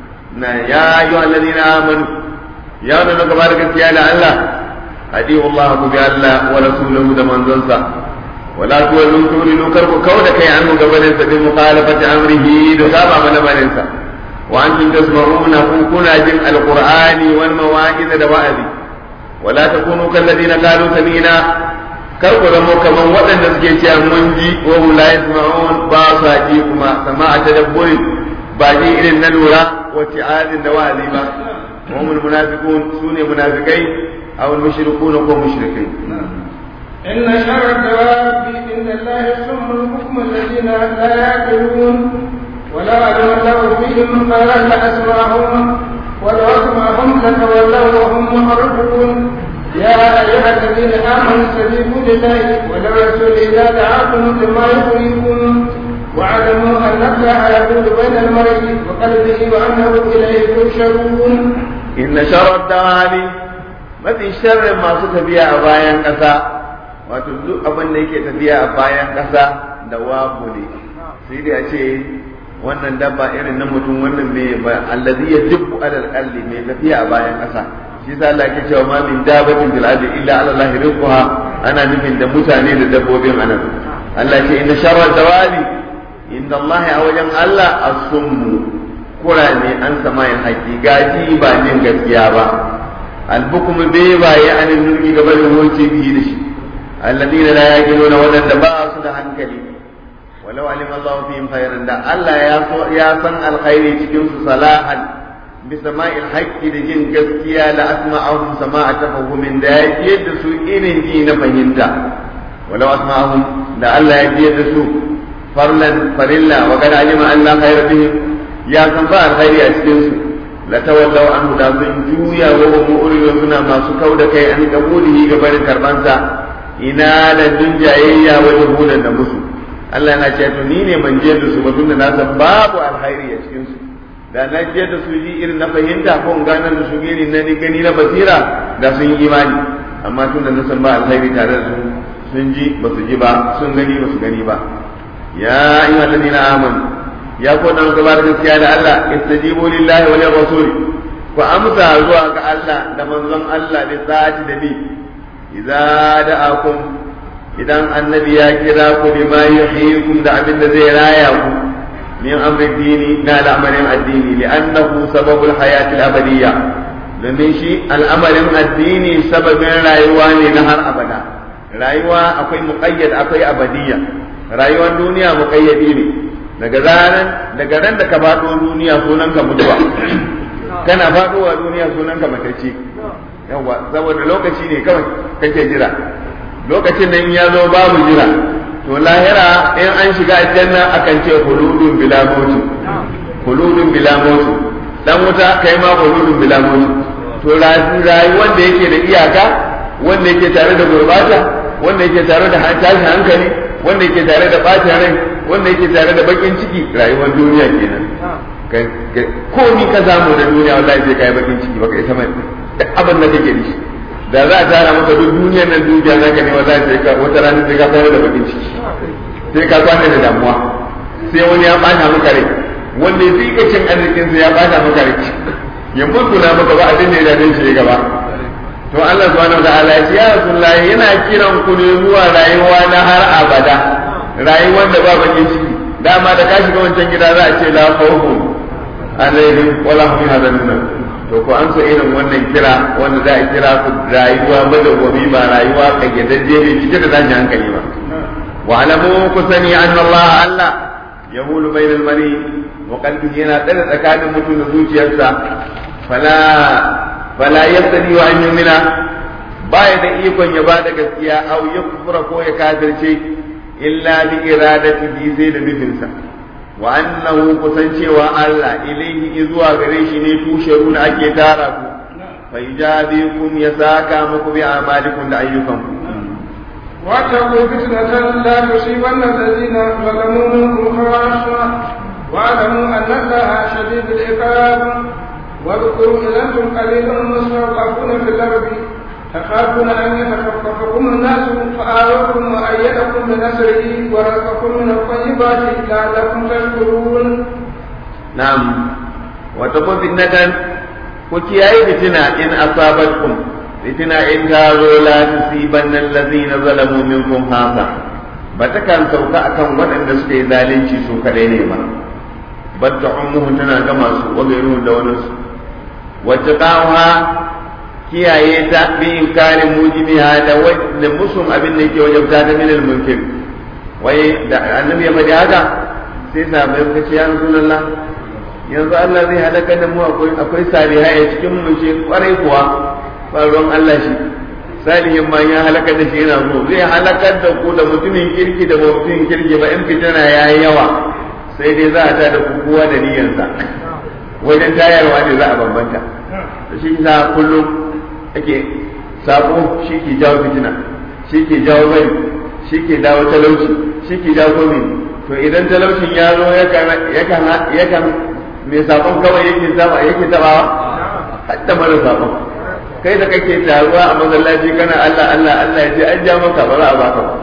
يا أيها الذين آمنوا يا من تبارك يا الله أديه الله بألا ورسوله دمان زنسا ولا تولوا تولوا كرب كونك عنه قبل بمخالفة أمره دسابة من أمرنسا وأنتم تسمعون كنا جمع القرآن والمواعظ دوائذ ولا تكونوا كالذين قالوا سمينا kar ku zamo kaman waɗanda suke cewa mun ji wa hum la yasma'un ba sa ji kuma sama'a tadabburi ba ji irin na lura wa ti'adin da wa'azi ba wa hum munafiqun sune munafikai aw mushrikun ko mushrikai إن شر الدواب عند الله سم الحكم الذين لا يعقلون ولا علم الله فيهم قال لأسمعهم ولو أسمعهم لتولوا وهم معرضون يا أيها الذين آمنوا استجيبوا لله وللرسول إذا دعاكم لما يحييكم واعلموا أن الله يقول بين المرء وقلبه وأنه إليه تحشرون إن شر الدواب mafi sharrin masu tafiya a bayan ƙasa wato duk abin da yake tafiya a bayan ƙasa da wabu ne sai dai a ce wannan dabba irin na mutum wannan mai ba allazi ya jibbu alal qalli mai tafiya a bayan ƙasa shi sa Allah ke cewa ma min dabatin fil ardi illa ala Allah rizquha ana nufin da mutane da dabbobin anan Allah ce inna sharra dawabi inda Allah a wajen Allah as-summu kurane an samayin haƙi gaji ba jin gaskiya ba albukum bai baye an nurgi gaba da hoce biyu da shi alladina la yaqiluna wadanda ba su da hankali walau alim Allah fihim khairan da Allah ya ya san alkhairi cikin su salahan bisama'il haqqi da jin gaskiya la asma'ahum sama'a tafahumin da ya ji da su irin ji na fahimta walau asma'ahum da Allah ya ji da su farlan farilla wa kad alima an la khayra bihim ya san ba alkhairi a cikin su la tawallaw anhu da sun juya wa hum mu'ridun suna masu kauda kai an kabulihi ga barin karbansa ina da dunjayayya wa juhudan da musu Allah yana ce to ni ne ban je da su ba tunda na san babu alkhairi a cikin su da na je da su ji irin na fahimta ko in ganar da su irin na gani na basira da sun yi imani amma tun da na san ba alkhairi tare da su sun ji ba su ji ba sun gani ba su gani ba ya ayyuha alladhina amanu ya ko dan gaba da gaskiya da Allah istajibu lillahi wa lir rasul ku amsa zuwa ga Allah da manzon Allah da sa'ati da bi idza da'akum idan annabi ya kira ku bima yuhyikum da abin da zai raya ku min amri dini na al'amarin addini li'annahu sababul hayati al-abadiyya domin shi al'amarin addini sababin rayuwa ne na har abada rayuwa akwai muqayyad akwai abadiyya rayuwar duniya muqayyadi ne daga zaran daga ran da ka faɗo duniya sunan ka mutuwa kana faɗowa duniya sunan ka matacce yawa saboda lokaci ne kawai kake jira lokacin da in ya zo babu jira to lahira in an shiga aljanna akan ce huludun bila mutu huludun bila mutu dan wuta kai ma huludun bila mutu to rayuwar da yake da iyaka wanda yake tare da gurbata wanda yake tare da tashin hankali wanda yake tare da bacin rai wanda yake tare da bakin ciki rayuwar duniya kenan komi ka samu da duniya wallahi sai kai bakin ciki baka isa mai abin da kake da shi da za a tara maka duk duniyar nan dukiya za ka ne wallahi sai ka wata rana sai ka kwana da bakin ciki sai ka kwana da damuwa sai wani ya bata maka rai wanda ya fika cin arzikin sa ya bata maka rai ya mutuna maka ba abin da ya dace shi gaba to Allah subhanahu wataala ya ce ya rasulullahi yana kiran ku ne zuwa rayuwa na har abada rayuwar da ba bakin ciki dama da ka shiga wancan gida za a ce la khawfun alaihim wala hum yahzanun to ko an so irin wannan kira wanda za a kira ku rayuwa madawwami ba rayuwa kayyadajje ne cike da tashin hankali ba wa alamu ku sani anna Allah Allah yahulu bainal mari wa qalbihi yana tsare tsakanin mutum da zuciyarsa fala fala yastadi wa an yumina baya da ikon ya bada gaskiya aw yakfura ko ya kafirce illa bi iradatihi sai da nufinsa wa annahu kusancewa Allah ilaihi zuwa gare shi ne tushe da ake tara ku fa ijabikum ya saka muku bi amalikum da ayyukanku واتقوا فتنة لا تصيبن الذين ظلموا منكم خاصة واعلموا أن الله شديد العقاب واذكروا إذا أنتم قليل مستضعفون في الأرض تخافون أن يتخطفكم الناس فآوكم وأيدكم بنصره ورزقكم من الطيبات لعلكم تشكرون نعم وتقوا فتنة وكياي فتنة إن أصابتكم فتنة إن كانوا لا تصيبن الذين ظلموا منكم خاصة batakan sauka akan waɗanda suka yi zalunci su kaɗai ne ba batta ummuhu tana gama su wa gairu da wani su wacce kiyaye ta bi inkarin mujibiha da da musun abin da yake wajabta ta min al-munkir wai da annabi ya faɗi haka sai sahabbai suka ce ya rasulullah yanzu Allah zai halaka da mu akwai akwai salihai a cikin mu ce kwarai kuwa faruwan Allah shi salihin ma ya halaka da shi yana zo zai halakar da ku da mutumin kirki da mutumin kirki ba in fitina yayi yawa sai dai za a ta da kowa da niyyarsa wajen tayarwa ne za a bambanta shi sa kullum ake sabo shi ke jawo fitina shi ke jawo bari shi ke dawo talauci shi ke jawo komi to idan talaucin ya zo yakan mai sabon kawai yake saba yake tabawa hatta mara sabon kai da kake taruwa a masallaci kana Allah Allah Allah ya ce an ja maka ba za a baka ba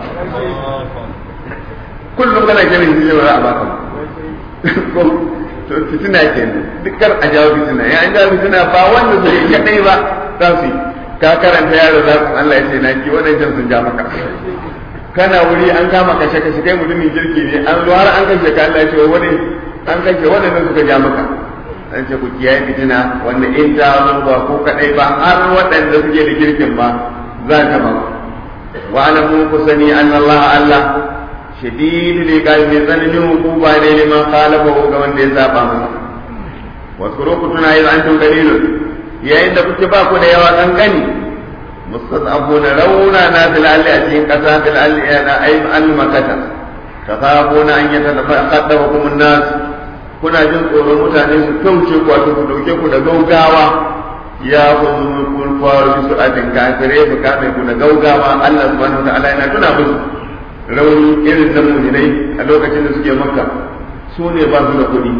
kullum kana kiran shi ba za a baka ba to fitina kenan dukkan a jawo fitina ya an jawo fitina ba wanda su yi kadai ba za su yi ka karanta yaro za su Allah ya ce na ki wadancan sun ja maka kana wuri an kama kashe kashe kai mutumin kirki ne an zo har an kashe ka Allah ya ce wani an kashe wadannan suka ja maka an ce ku kiyaye fitina wanda in ta zo ba ko kadai ba har waɗanda suke da kirkin ba za ta ba wa alamu ku sani Allah Allah shadidu ne ga mai tsananin hukuma ne liman khalafa ga wanda ya saba masa wasu ku tuna yi an tun dalilun yayin da kuke ba ku da yawa kankani mustazabuna rauna na fil alli a cikin kasa fil alli na ayi al makata takhafuna an yataqaddamu an-nas kuna jin tsoron mutane su kauce ku wato ku dauke ku da gaugawa ya kuma kun faru su a kafire su kame ku da gaugawa Allah subhanahu wa ta'ala yana tuna musu rauni irin na muminai a lokacin da suke makka su ne ba su da kuɗi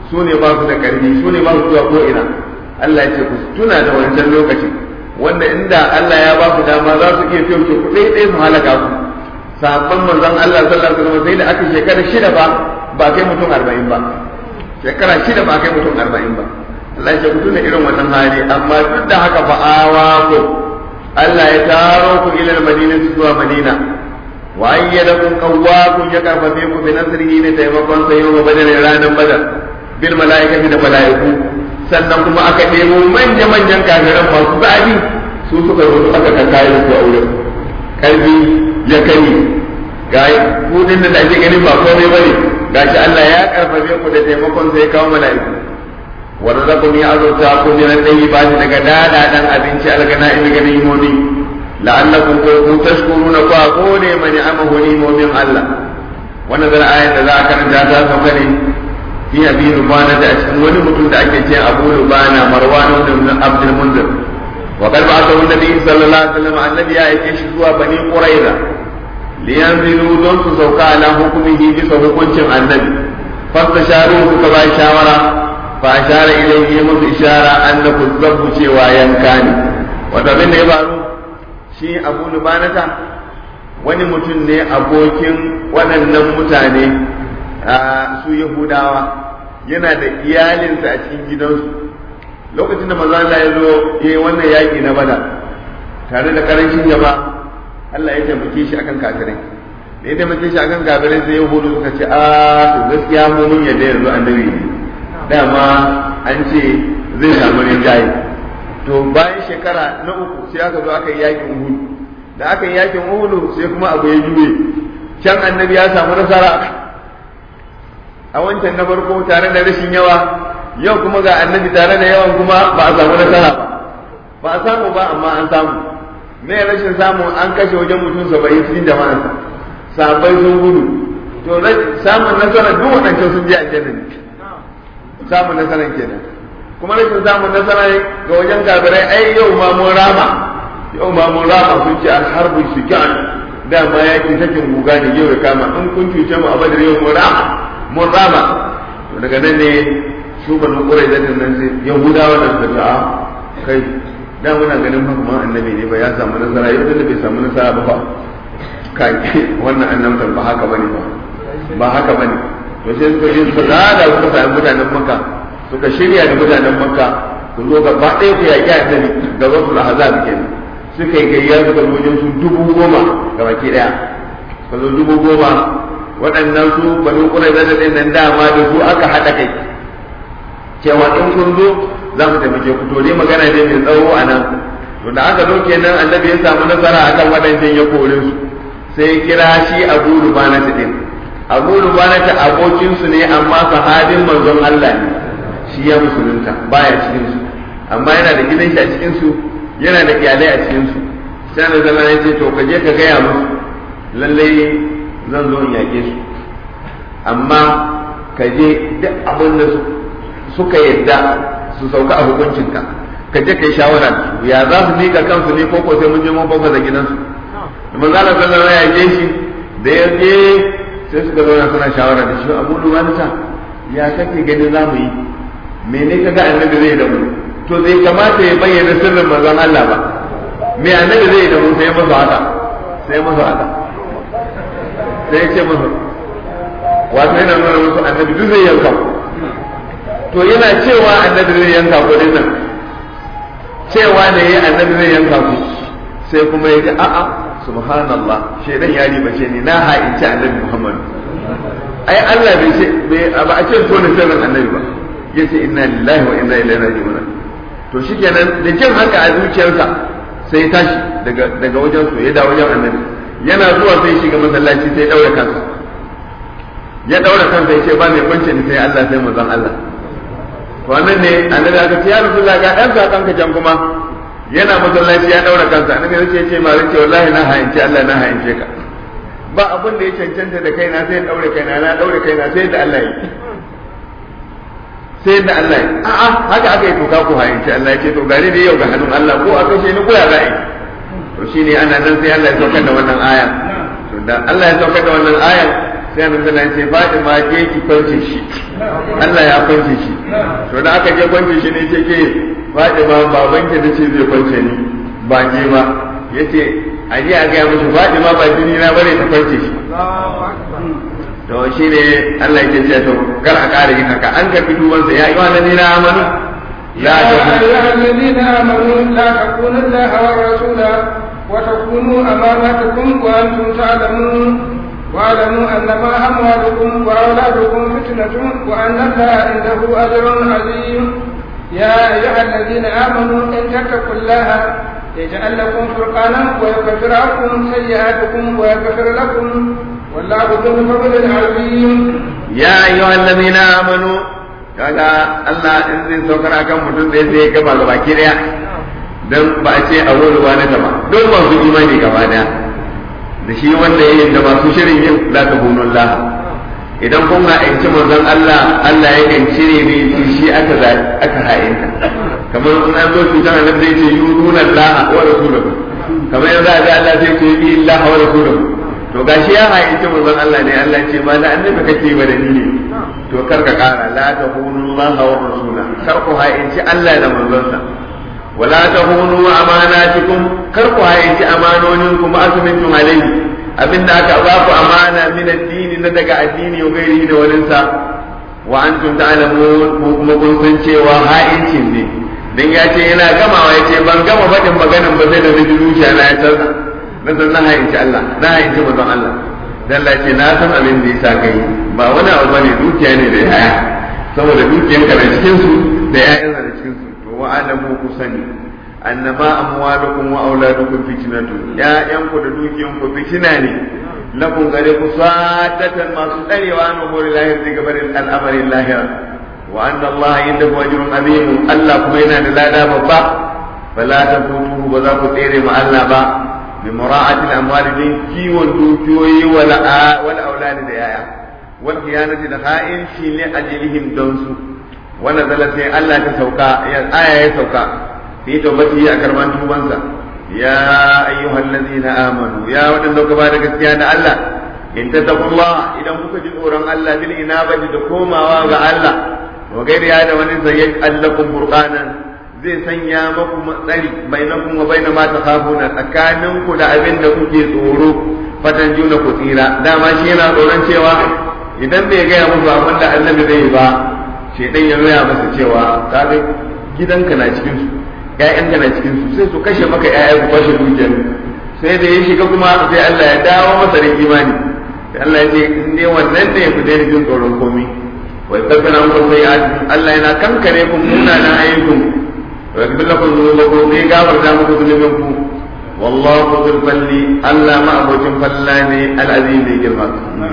su ne ba su da ƙarfi su ne ba su zuwa ko ina Allah ya ce ku tuna da wancan lokacin wanda inda Allah ya ba ku dama za su iya fiye ku ɗaya ɗaya su halaka ku sabon manzon Allah sallallahu alaihi wasallam sai da aka shekara shida ba ba kai mutum arba'in ba shekara shida ba kai mutum arba'in ba Allah ya ce ku tuna irin wannan hali amma duk da haka fa awa ku Allah ya taro ku ila madina zuwa madina wa ayyadakum qawwakum ya karfafe ku bi nasrihi ne taimakon sa yau badar ranar badar bil malaikati da malaiku sannan kuma aka ɗebo manya manyan kafiran masu zabi su suka zo aka kakkaye su a wurin karfi ya kai ga kudin da ake ganin ba komai bane gashi Allah ya karfafe ku da taimakon sa ya kawo malaiku ورزقني أزرتا كل من الطيبات daga dadadan abinci algana in ga nimomi la'allakum kuntum tashkuruna fa qone man amahu nimomin Allah wannan zan ayat da za a karanta ta sauka ne fi abi rubana da cikin wani mutum da ake ce Abu Rubana Marwan ibn Abdul Munzir wa qad ba'athahu an-nabi sallallahu alaihi wasallam annabi ya aike shi zuwa bani Quraiza liyanzilu don su sauka ala hukumihi bisa hukuncin annabi fastasharu suka ba shawara فأشار إليه musu ishara annahu zabbu cewa yanka ne wato abin da ya faru shi Abu Lubanata wani mutum ne abokin waɗannan mutane su Yahudawa yana da iyalinsa a cikin gidansu lokacin da maza Allah ya zo ya yi wannan yaƙi na bada tare da karancin jama'a Allah ya taimake shi akan kafirai da ya taimake shi akan kafirai sai Yahudu suka ce a to gaskiya mu mun yadda yanzu annabi ne dama an ce zai samu rinjaye to bayan shekara na uku sai aka zo aka yi yakin uhud da aka yi yakin uhud sai kuma abu ya juye can annabi ya samu nasara a wancan na farko tare da rashin yawa yau kuma ga annabi tare da yawan kuma ba a samu nasara ba ba a samu ba amma an samu me rashin samu an kashe wajen mutum saba'in cikin jama'ansa sabai sun gudu to samun nasara duk waɗancan sun je aljanna ne samun nasarar kenan kuma rashin samun nasara ga wajen kafirai ai yau ma mun rama yau ma mun rama sun ce alharbu shikan dama yaki sakin guga ne yau ya kama in kun cuce mu a badar yau mun rama mun rama to daga nan ne su banu kurai da nan sai yahudawa nan da ta kai da muna ganin fa kuma annabi ne ba ya samu nasara yau da bai samu nasara ba fa kai wannan annabtan ba haka bane ba ba haka bane to sai suka je suka zaga suka sami mutanen makka suka shirya da mutanen makka ku zo gaba ɗaya ku yaƙi annabi ga wasu ahzab kenan suka yi gayya suka zo wajen su dubu goma ga baki ɗaya suka zo dubu goma waɗannan su banu ƙurai da ɗin nan dama da su aka haɗa kai cewa in kun zo za mu taimake ku to dai magana ne mai tsawo a nan to da aka zo kenan annabi ya samu nasara akan waɗancan ya kore su sai ya kira shi abu rubana ɗin abu rubanata abokinsu ne amma sahabin manzon Allah ne shi ya musulunta baya cikin su amma yana da gidan shi a cikin su yana da iyalai a cikin su sai na zama ya ce to ka je ka gaya musu lallai zan zo in yake su amma ka je duk abin da suka yadda su sauka a hukuncinka ka je ka yi shawara da su ya za su miƙa kansu ne ko ko sai mun je mun bafa da gidansu manzo Allah sallallahu alaihi wasallam ya je shi da ya je sai suka zauna suna shawara da shi abu luwanta ya kake ganin za mu yi mene kaga annabi zai da mu to zai kamata ya bayyana sirrin manzon Allah ba me annabi zai da mu sai masa haka sai masa haka sai ya ce masa wato yana nuna musu annabi duk zai yanka to yana cewa annabi zai yanka ku din nan cewa ne ya annabi zai yanka ku sai kuma ya ji a'a subhanallah shedan ya ribace ni na ha'inci annabi Muhammad ai Allah bai ce ba a ce to ne sirrin annabi ba yace inna lillahi wa inna ilaihi raji'un to shikenan da jin haka a zuciyarsa sai ya tashi daga daga wajen su ya dawo wajen annabi yana zuwa sai shiga masallaci sai ya daura kansa ya daura kansa ya ce ba mai kwance ni sai Allah sai manzon Allah to wannan ne annabi aka ce ya rasulullah ga dan zakan ka can kuma yana masallaci ya daura kansa annabi ya ce ce ma ce wallahi na hayince Allah na hayince ka ba abin da ya cancanta da kaina sai daure kaina na daure kaina sai da Allah ya sai da Allah ya a'a haka aka yi toka ko hayince Allah ya ce to gare da yau ga hannun Allah ko aka ce ni ko ya za'i to shine ana nan sai Allah ya saukar da wannan aya to da Allah ya saukar da wannan aya sai annabi sallallahu alaihi wasallam ce Fatima je ki kwance shi Allah ya kwance shi to da aka je kwance shi ne ce ke Fatima baban ki nace zai kwance ni ba je ba yace a je a ga mishi Fatima ba jini na bare ta kwance shi to shine Allah yake ce to kar a kare yin haka an karbi duban sa ya yi wa na amanu يا أيها الذين آمنوا لا تكونوا الله والرسول وتكونوا أماناتكم وأنتم تعلمون واعلموا أنما أموالكم وأولادكم فتنة وأن الله عنده أجر عظيم يا أيها الذين آمنوا إن تتقوا الله يجعل لكم فرقانا ويكفر عنكم سيئاتكم ويغفر لكم والله ذو الفضل العظيم يا أيها الذين آمنوا kaga Allah in zai saukar akan mutum da sai ya gaba gaba ki daya dan ba a ce a wuri ba na gaba don masu imani gaba daya da shi wanda yayin da masu shirin yin la tahunullah idan kun ga aiki manzon Allah Allah ya kan cire ne shi aka aka ha'inta kamar in an zo cutar Allah zai ce yuruna Allah wa rasuluhu kamar yanzu a ga Allah zai ce bi Allah wa rasuluhu to gashi ya ha'inci manzon Allah ne Allah ce ba da annabi kake ba da ni ne to kar ka kara la tahunu Allah wa rasula kar ku ha'inci Allah da manzonsa wala tahunu amanatikum kar ku ha'inci amanoninku ma asmintum alayhi abinda aka ba ku amana min addini na daga addini wa gairi da walinsa wa antum ta'lamun ko kuma kun san cewa ha'incin ne dan ya ce yana gamawa ya ce ban gama faɗin maganin ba sai da naji zuciya na ya canza na san na ha'inci Allah na ha'inci manzon Allah dan Allah ce na san abin da yasa kai ba wani abu bane dukiya ne da yaya saboda dukiyanka na cikin su da yayan na cikin su to wa alamu ku sani annama amwalukum wa auladukum fitnatun ya'yanku da dukiyanku fitina ne lakum gare ku sadatan masu tsarewa an umuri lahir daga barin al'amarin lahira wa anna Allah indahu ajrun azim Allah kuma yana da lada babba fala tafutuhu ba za ku tsere ma Allah ba bi mura'atil amwali din kiwon dukiyoyi wal wal auladi da yaya wal khiyanati da ha'in shi ne ajlihim don su wannan zalla sai Allah ta sauka ya aya ya sauka fi tawbati a karban tubansa ya ayyuhal ladina amanu ya wadanda kuka ba da gaskiya da Allah in tattaqullah idan kuka ji tsoron Allah bil inabati da komawa ga Allah wa gairi ya da wani sayyid allakum furqanan zai sanya maku matsari bainakum wa baina ma takhafuna tsakanin ku da abin da kuke tsoro fatan juna ku tsira dama shi yana tsoron cewa idan bai gaya musu abin da annabi zai yi ba shedan ya nuna masa cewa kaga gidanka na cikin su ƴaƴanka na cikin su sai su kashe maka ƴaƴa ku kwashe dukiyar sai da ya shiga kuma sai Allah ya dawo masa da imani sai Allah ya ce in dai wannan ne ku daina jin tsoron komai wa yakfira muku sayi'atikum Allah yana kankare ku munanan ayyukum wa yakfir lakum dhunubakum sai gafarta muku dhunubinku wallahu dhul falli Allah ma abocin falla ne al-azim ne girma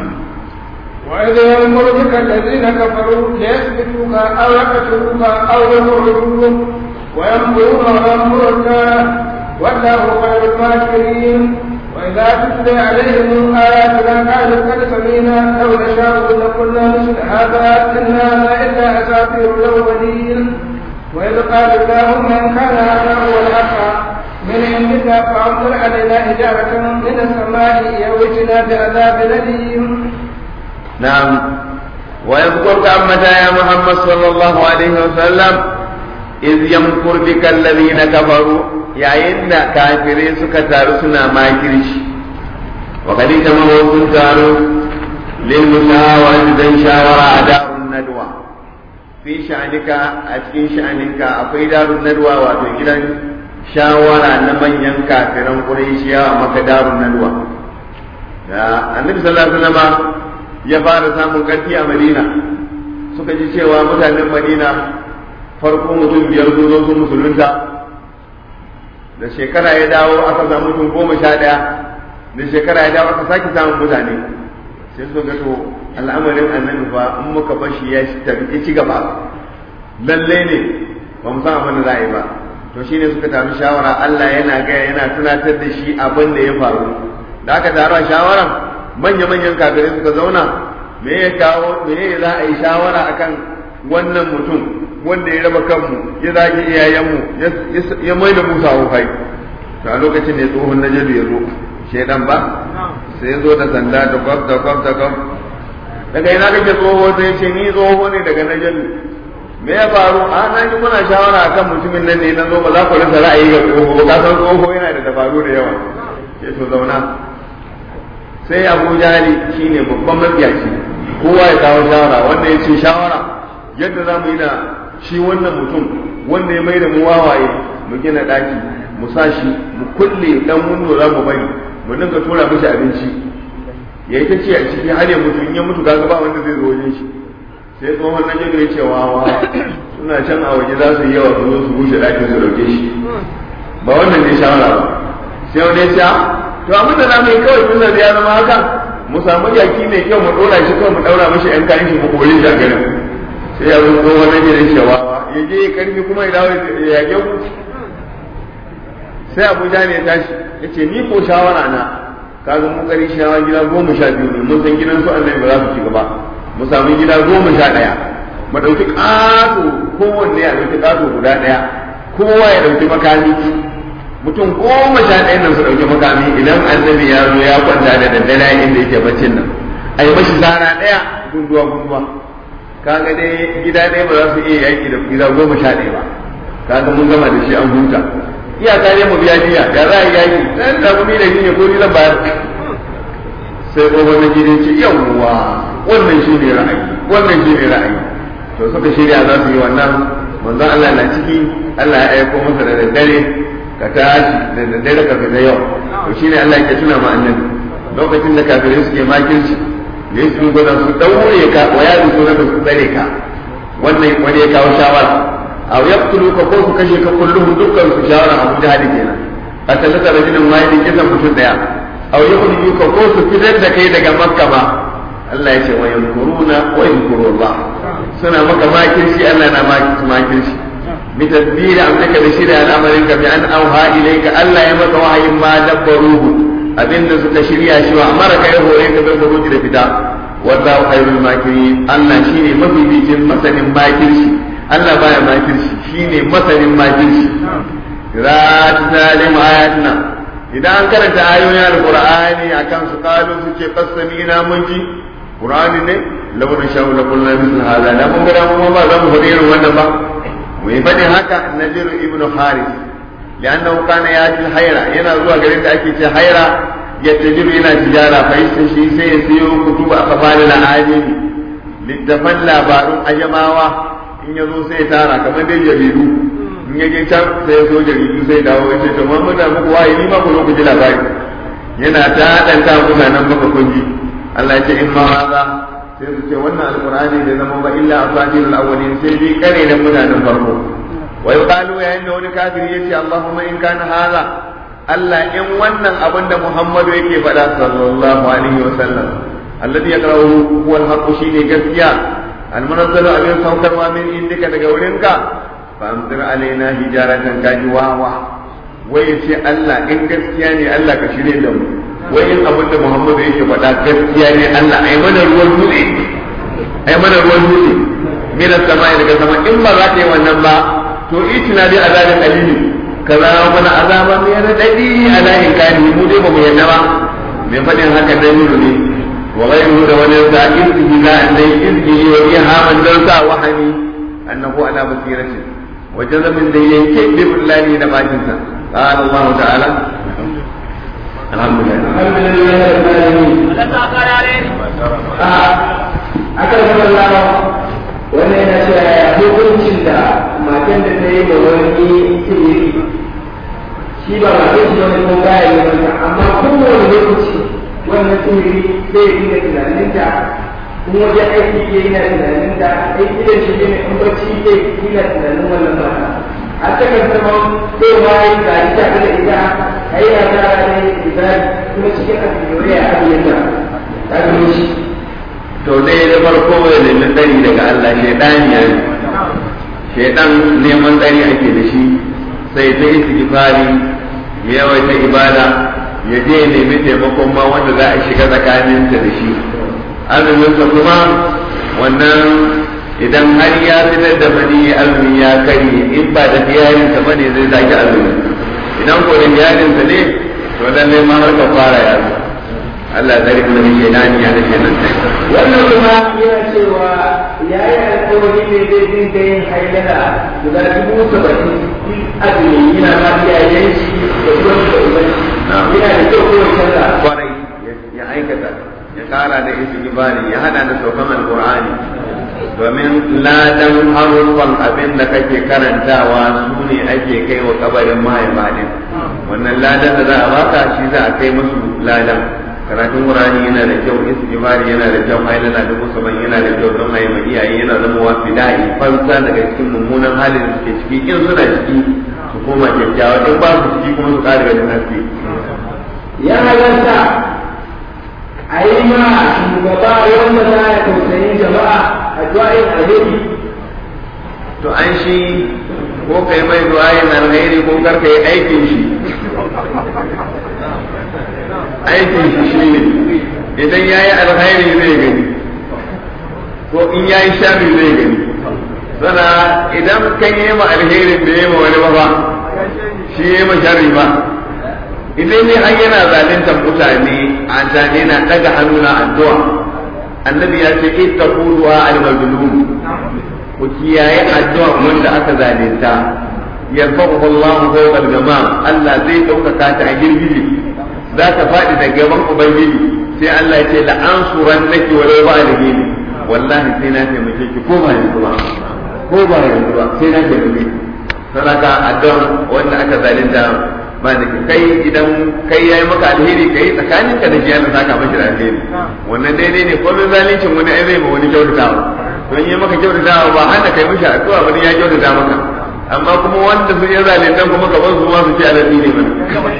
وإذ يمر بك الذين كفروا ليثبتوك أو يقتلوك أو يخرجوك ويمكرون ويمكر الله والله خير الماكرين وإذا تتلى عليهم آياتنا قالوا قد سمينا لو نشاء لقلنا مثل هذا إن هذا إلا أساطير الأولين وإذ قال اللهم إن كان هذا هو الحق من عندك فأمطر علينا حجارة من السماء يوجنا بعذاب أليم نعم ويذكرك أمتا يا محمد صلى الله عليه وسلم إذ يمكر بك الذين كفروا yayin da kafirai suka taru suna makirci wa kadi jama sun taru lil musawati dan shawara a darun nadwa fi sha'anika a cikin sha'aninka akwai darun nadwa wato gidan shawara na manyan kafiran quraishiya maka darun nadwa da annabi sallallahu alaihi wasallam ya fara samun karfi a madina suka ji cewa mutanen madina farko mutum biyar sun zo sun musulunta da shekara ya dawo aka samu mutum goma sha ɗaya da shekara ya dawo aka sake samun mutane sai su ga to al'amarin annabi fa in muka bashi ya tafi ci gaba lalle ne ba mu san abin da za a yi ba to shine suka tafi shawara Allah yana gaya yana tunatar da shi abin da ya faru da aka taru a shawaran manya-manyan kafirai suka zauna me ya kawo me za a yi shawara akan wannan mutum wanda ya raba kanmu ya zage iyayenmu ya mai da musa hufai to a lokacin ne tsohon na jadu ya zo shaidan ba sai ya zo da sanda da kwaf da kwaf da kwaf daga ina kake tsoho sai ce ni tsoho ne daga najalu me ya faru a na ji kuna shawara akan mutumin nan ne na zo ba za ku rasa ra'ayi ga tsoho ba ka san tsoho yana da dabaru da yawa ke to zauna sai abu jali shine babban mafiyaci kowa ya kawo shawara wanda ya ce shawara yadda za mu yi da shi wannan mutum wanda ya mai da mu wawaye mu gina daki mu sa shi mu kulle dan wundo za mu bari mu dinga tura mishi abinci ya yi ta ce a ciki har ya mutu in ya mutu kaga ba wanda zai zo wajen shi sai tsohon na jirgin ce wawa suna can a waje za su yi yawa su zo su rushe dakin su dauke shi ba wannan ne shawara ba sai wani ya to abin da zamu yi kawai tun da ya zama haka mu samu jaki mai kyau mu dora shi kawai mu daura mishi yan kayan shi mu kore shi a garin sai ya zo tsohon na jirgin ce wawa ya je karfi kuma ya dawo ya yage ku sai abuja ne ya tashi ya ce ni ko shawara na kaga mu kari shawa gida goma sha biyu ne mun san gidan su annabi ba za su ci gaba mu samu gida goma sha ɗaya mu ɗauki ƙato kowanne ya ɗauki ƙato guda ɗaya kowa ya ɗauki makami mutum goma sha ɗaya nan su ɗauki makami idan annabi ya zo ya kwanta da daddare inda yake baccin nan a yi mashi zara ɗaya gunduwa gunduwa kaga dai gida ɗaya ba za su iya yaƙi da gida goma sha ɗaya ba kaga mun gama da shi an huta iyaka ne mu biya biya ya za a yi yaƙi dan da kuma da shi ne ko ni zan bayar sai tsohon na gidan ce yawwa wannan shi ne ra'ayi wannan shi ne ra'ayi to suka shirya za su yi wannan manzon Allah na ciki Allah ya aiko masa da daddare ka tashi da daddare ka fita yau to shine Allah ya tuna ma annabi lokacin da kafirai suke makirci ne su gwada su daure ka wa ya su da su tsare ka wannan wani ya kawo shawara aw yaqtulu ka ko su kashe ka kulluhum dukkan su shawara Abu Jahal kenan atalaka rajulun wahidin kisan mutum daya aw yukhriju ka ko su fitar da kai daga makka ba Allah ya ce wa yankuruna wa yankuru Allah suna maka makirci Allah na maki makirci bi tadbir amrika da shirya al'amarin ka bi an auha ilayka Allah ya maka wahayin ma dabbaruhu abinda suka shirya shi wa amara kai hore ka bil khuruj da fita wallahu khairul makirin Allah shine mabibicin masanin makirci Allah baya makirci shine masanin makirci rat zalim ayatuna idan an karanta ayoyin alqur'ani akan su kalu su ce qasamina mun ji qur'ani ne law na sha'u la kullu misl hada da mun ga mun ba za mu faɗi irin wannan ba mai faɗin haka nadir ibnu haris liannahu kana yati hayra yana zuwa garin da ake ce hayra ya tajiru yana tijara fa shi sai ya siyo kutuba a kafalin ajimi littafan labarun ajamawa in ya zo sai ya tara kamar dai jaridu in ya je can sai ya so jaridu sai dawo ya ce to mun da muku wayi ni ma ku zo ku ji labari yana ta danta mutanen baka kunji Allah ya ce in ma haza sai su ce wannan alqur'ani da zama ba illa asatirul awwalin sai bi kare da mutanen farko wa yuqalu yayin da wani kafiri yace Allahumma in kana haza Allah in wannan abin da Muhammadu yake faɗa sallallahu alaihi wa sallam alladhi yaqra'u huwa al-haqq shine gaskiya al-munazzalu abin saukarwa min indika daga wurinka famtir alaina hijaratan kaji wawa wai ya ce Allah in gaskiya ne Allah ka shirye da mu wai in abin da Muhammadu yake faɗa gaskiya ne Allah ai mana ruwan dutse ai mana ruwan dutse mina sama daga sama in ba za ta yi wannan ba to itina bi azabin alimi ka zama mana azaba mai radadi ala in kani mu dai ba mu yadda ba mai faɗin haka dan yuru ne wa ghayruhu da wani da izhi la an dai izhi wa ihaman dan sa wahani annahu ala basiratin وجزم da yanke bi billahi da bakin sa قال الله تعالى الحمد لله الحمد لله رب العالمين akan sallawa wannan yana cewa hukuncin da matan da ta yi ma wani tiri shi ba matan shi wani ko baya yi mata amma kowane lokaci wannan tiri zai yi da tunaninta in wajen aiki ke yana tunanin da aiki da shi ne in bacci ke yana tunanin wannan mata a cikin zama sai ma yi ga ita da ita a yi na tara da ibadi kuma cikin abin ya abin da ta gano shi to dai da farko ya nemi tsari daga Allah shaidan ya yi shaidan neman tsari ake da shi sai ta istighfari ya yawaita ibada ya je ya nemi taimakon ma wanda za a shiga tsakaninta da shi azuminsa kuma wannan idan har ya fitar da mani azumi ya kari in ba da diyarinsa ba ne zai zaki azumi idan ko da diyarinsa ne to lalle ma har ka fara ya zo Allah ya tsare mu daga shaidani ya da shaidan wannan kuma yana cewa ya yi alkawari ne zai dinga yin hailala guda dubu saba'in azumi yana ma iyayen shi da kuma da ubanci yana da kyau kowace canza kwarai ya aikata ya kara da istighfari ya hada da saukan alqur'ani domin ladan haruffan abin da kake karantawa su ne ake kai wa kabarin mahaifa din wannan ladan da za a baka shi za a kai musu ladan karatun qur'ani yana da kyau istighfari yana da kyau ailana da musamman yana da kyau don ayi iyaye yana zama wa fida'i fansa daga cikin mummunan halin da suke ciki in suna ciki su koma kyakkyawa in ba su ciki kuma su kare ganin haske ya halarta a yi ma shugaba wanda za ya tausayin jama'a a du'a'in alheri to an shi ko kai mai du'a'in alheri ko kar kai aikin shi aikin shi shine idan yayi alheri zai gani ko in yayi sharri zai gani sana idan kan yi ma alherin da ya ma wani ba ba shi ya ma sharri ba idan ne an yana zaluntar mutane a zane na daga hannu na addu'a annabi ya ce ittaqu du'a al-mazlum ku kiyaye addu'a wanda aka zalunta yarfa'u Allahu fawqa al-jama' Allah zai ɗaukaka ta a girgije za ta faɗi da gaban ubangiji sai Allah ya ce la ansurannaki wa la ba'dhi wallahi sai na taimake ki ko ba yanzu ba ko ba yanzu ba sai na taimake ki sadaka addu'a wanda aka zalunta ba da kai idan kai yayi maka alheri kai tsakanin ka da shi Allah saka maka da alheri wannan daidai ne komai zalincin wani ai zai ma wani kyautatawa to in yi maka kyautatawa ba hana kai mishi addu'a ba ya kyautata maka amma kuma wanda sun yi zalintan kuma ka bar su ma su ci alaɗi ne mana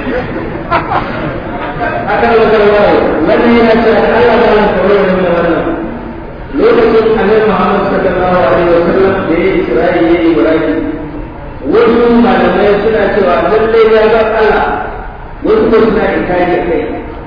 akan wakarwa wannan yana cewa Allah ba ya kawai da wannan lokacin annabi Muhammad sallallahu alaihi wasallam da ya Isra'i ya yi Ibrahim wasu malamai suna cewa lallai ya ga Allah wasu ko suna inkari kai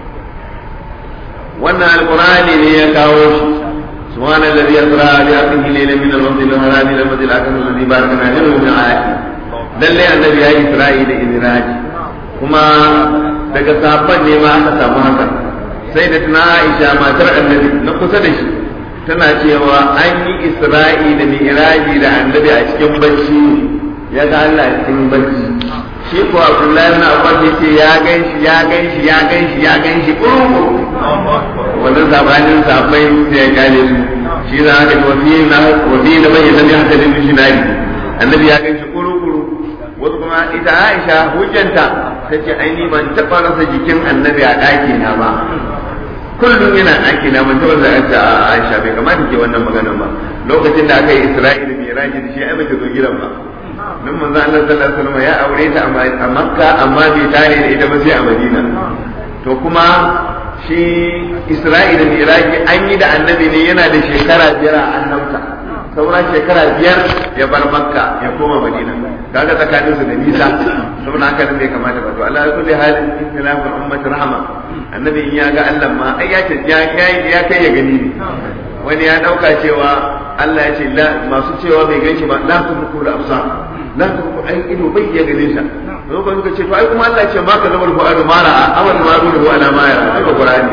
wannan alqur'ani ne ya kawo shi سبحان الذي أسرى بعبده ليلا من المسجد الحرام إلى المسجد الأقصى الذي باركنا له من آياته lalle annabi ya yi isra'i da izraji kuma daga sahabban ne ma aka samu haka sai da tana aisha matar annabi na kusa da shi tana cewa an yi isra'i da mi'raji da annabi a cikin bacci ya ga Allah a cikin bacci shi ko Abdullahi ibn Abbas yace ya ganshi ya ganshi ya ganshi ya ganshi kurkuru wannan sabanin sabai sai ya gane su shi za ka ga wani na wani na bayyana da haka da mishinari annabi ya ganshi kurkuru wasu kuma ita Aisha hujjanta ta ce ai ni ban taɓa rasa jikin annabi a ɗaki na ba kullum yana ɗaki na ban taɓa rasa a Aisha bai kamata ke wannan magana ba lokacin da aka yi Isra'ila mai raji da shi ai bai zo gidan ba nan manzo Allah sallallahu alaihi wasallam ya aure ta a Makka amma bai tare da ita ba sai a Madina to kuma shi Isra'ila mai raji an yi da annabi ne yana da shekara biyar a annabta sauran shekara biyar ya bar makka ya koma madina kaga tsakanin su da nisa saboda haka bai kamata ba to Allah ya kulli halin istilafin ummati rahama annabi in ya ga Allah ma ai ya ce ya ya kai ya gani ne wani ya dauka cewa Allah ya ce la masu cewa bai ganshi ba la tudku da absar la tudku ai ido bai ya gane sa to ba suka ce to ai kuma Allah ya ce ma ka zabar fu'adu mara amal ma ruhu ala ma yara ai Qur'ani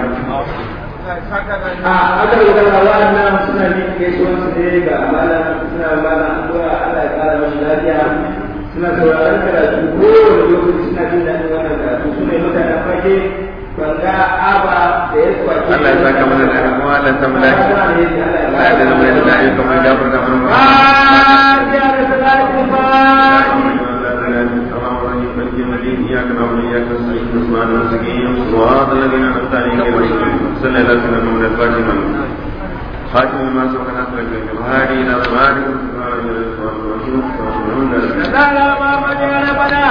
a aka yi da wa'annan suna bin gaisuwan su ne ga malam suna malam addu'a Allah ya kara mashi lafiya suna sauraron karatu kowane lokaci suna jin daɗin wannan karatu su ne mutanen fage banga aba da ya kwace Allah ya saka mana da kuma Allah ya samu lafiya Allah ya zama da da'i kamar da furta mana إياك نعبد وإياك نستعين سبحان المسكين صراط الذين أنعمت عليهم غير المغضوب صلى الله عليه وسلم من الفاتحة خاتم ما سبق نصر الجنة وهذه إلى صراط المستقيم